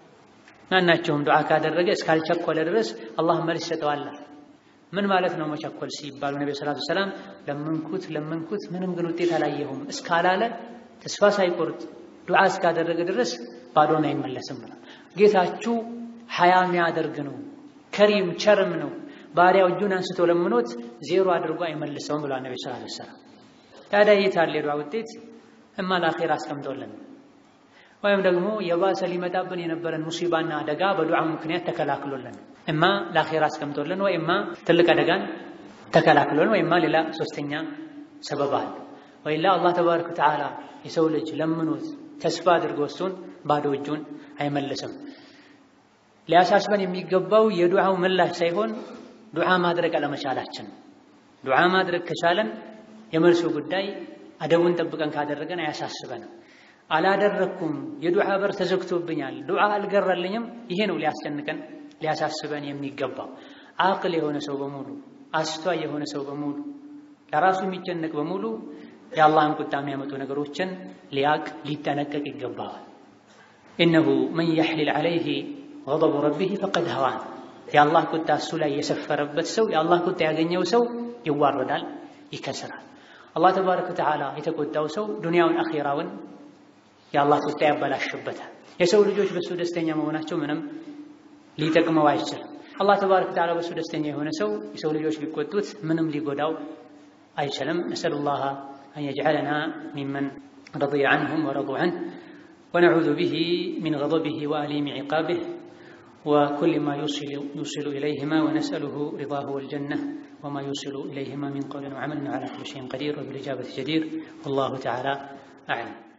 ማናቸውም ዱዓ ካደረገ እስካልቸኮለ ድረስ አላህ መልስ ይሰጠዋል። ምን ማለት ነው መቸኮል ሲባሉ ነቢ ሰላቱ ሰላም ለመንኩት ለመንኩት ምንም ግን ውጤት አላየሁም እስካላለ ተስፋ ሳይቆርጥ ዱዓ እስካደረገ ድረስ ባዶን አይመለስም ብሏል። ጌታችሁ ሀያ የሚያደርግ ነው፣ ከሪም ቸርም ነው። ባሪያው እጁን አንስቶ ለምኖት ዜሮ አድርጎ አይመልሰውም ብሏል ነቢ ሰላቱ ሰላም። ታዲያ የታለ የዱዓ ውጤት? እማ ለአኼራ አስቀምጦልን ወይም ደግሞ የባሰ ሊመጣብን የነበረን ሙሲባና አደጋ በዱዓ ምክንያት ተከላክሎልን እማ ለአኼራ አስቀምጦልን ወይ እማ ትልቅ አደጋን ተከላክሎልን ወይ እማ ሌላ ሶስተኛ ሰበብ አለ። ወይላ አላህ ተባረከ ወተዓላ የሰው ልጅ ለምኖት ተስፋ አድርጎ እሱን ባዶ እጁን አይመልስም። ሊያሳስበን የሚገባው የዱዓው ምላሽ ሳይሆን ዱዓ ማድረግ አለመቻላችን። ዱዓ ማድረግ ከቻለን የመልሱ ጉዳይ አደቡን ጠብቀን ካደረገን አያሳስበንም። አላደረኩም፣ የዱዓ በር ተዘግቶብኛል፣ ዱዓ አልገራልኝም፣ ይሄ ነው ሊያስጨንቀን ሊያሳስበን የሚገባው። አቅል የሆነ ሰው በሙሉ አስቷይ የሆነ ሰው በሙሉ ለራሱ የሚጨነቅ በሙሉ የአላህን ቁጣ የሚያመጡ ነገሮችን ሊያቅ ሊጠነቀቅ ይገባዋል። ኢነሁ መን የሕሊል ዐለይህ ገضቡ ረቢህ ፈቀድ ሀዋን የአላህ ቁጣ እሱ ላይ የሰፈረበት ሰው የአላህ ቁጣ ያገኘው ሰው ይዋረዳል፣ ይከስራል። አላህ ተባረከ ወተዓላ የተቆጣው ሰው ዱንያውን አኼራውን የአላህ ቁጣ ያበላሽበታል። የሰው ልጆች በእሱ ደስተኛ መሆናቸው ምንም ሊጠቅመው አይችልም። አላህ ተባረከ ወተዓላ በእሱ ደስተኛ የሆነ ሰው የሰው ልጆች ቢቆጡት ምንም ሊጎዳው አይችልም። ነስአሉላህ አን የጅዐለና ሚመን ረضየ ዐንሁም ወረዱ ዐንሁ ወነዑዙ ቢሂ ሚን ገضቢሂ ወአሊሚ ዒቃቢህ وكل ما يوصل يوصل إليهما ونسأله رضاه والجنة وما يوصل إليهما من قول وعمل على كل شيء قدير وبالإجابة جدير والله تعالى أعلم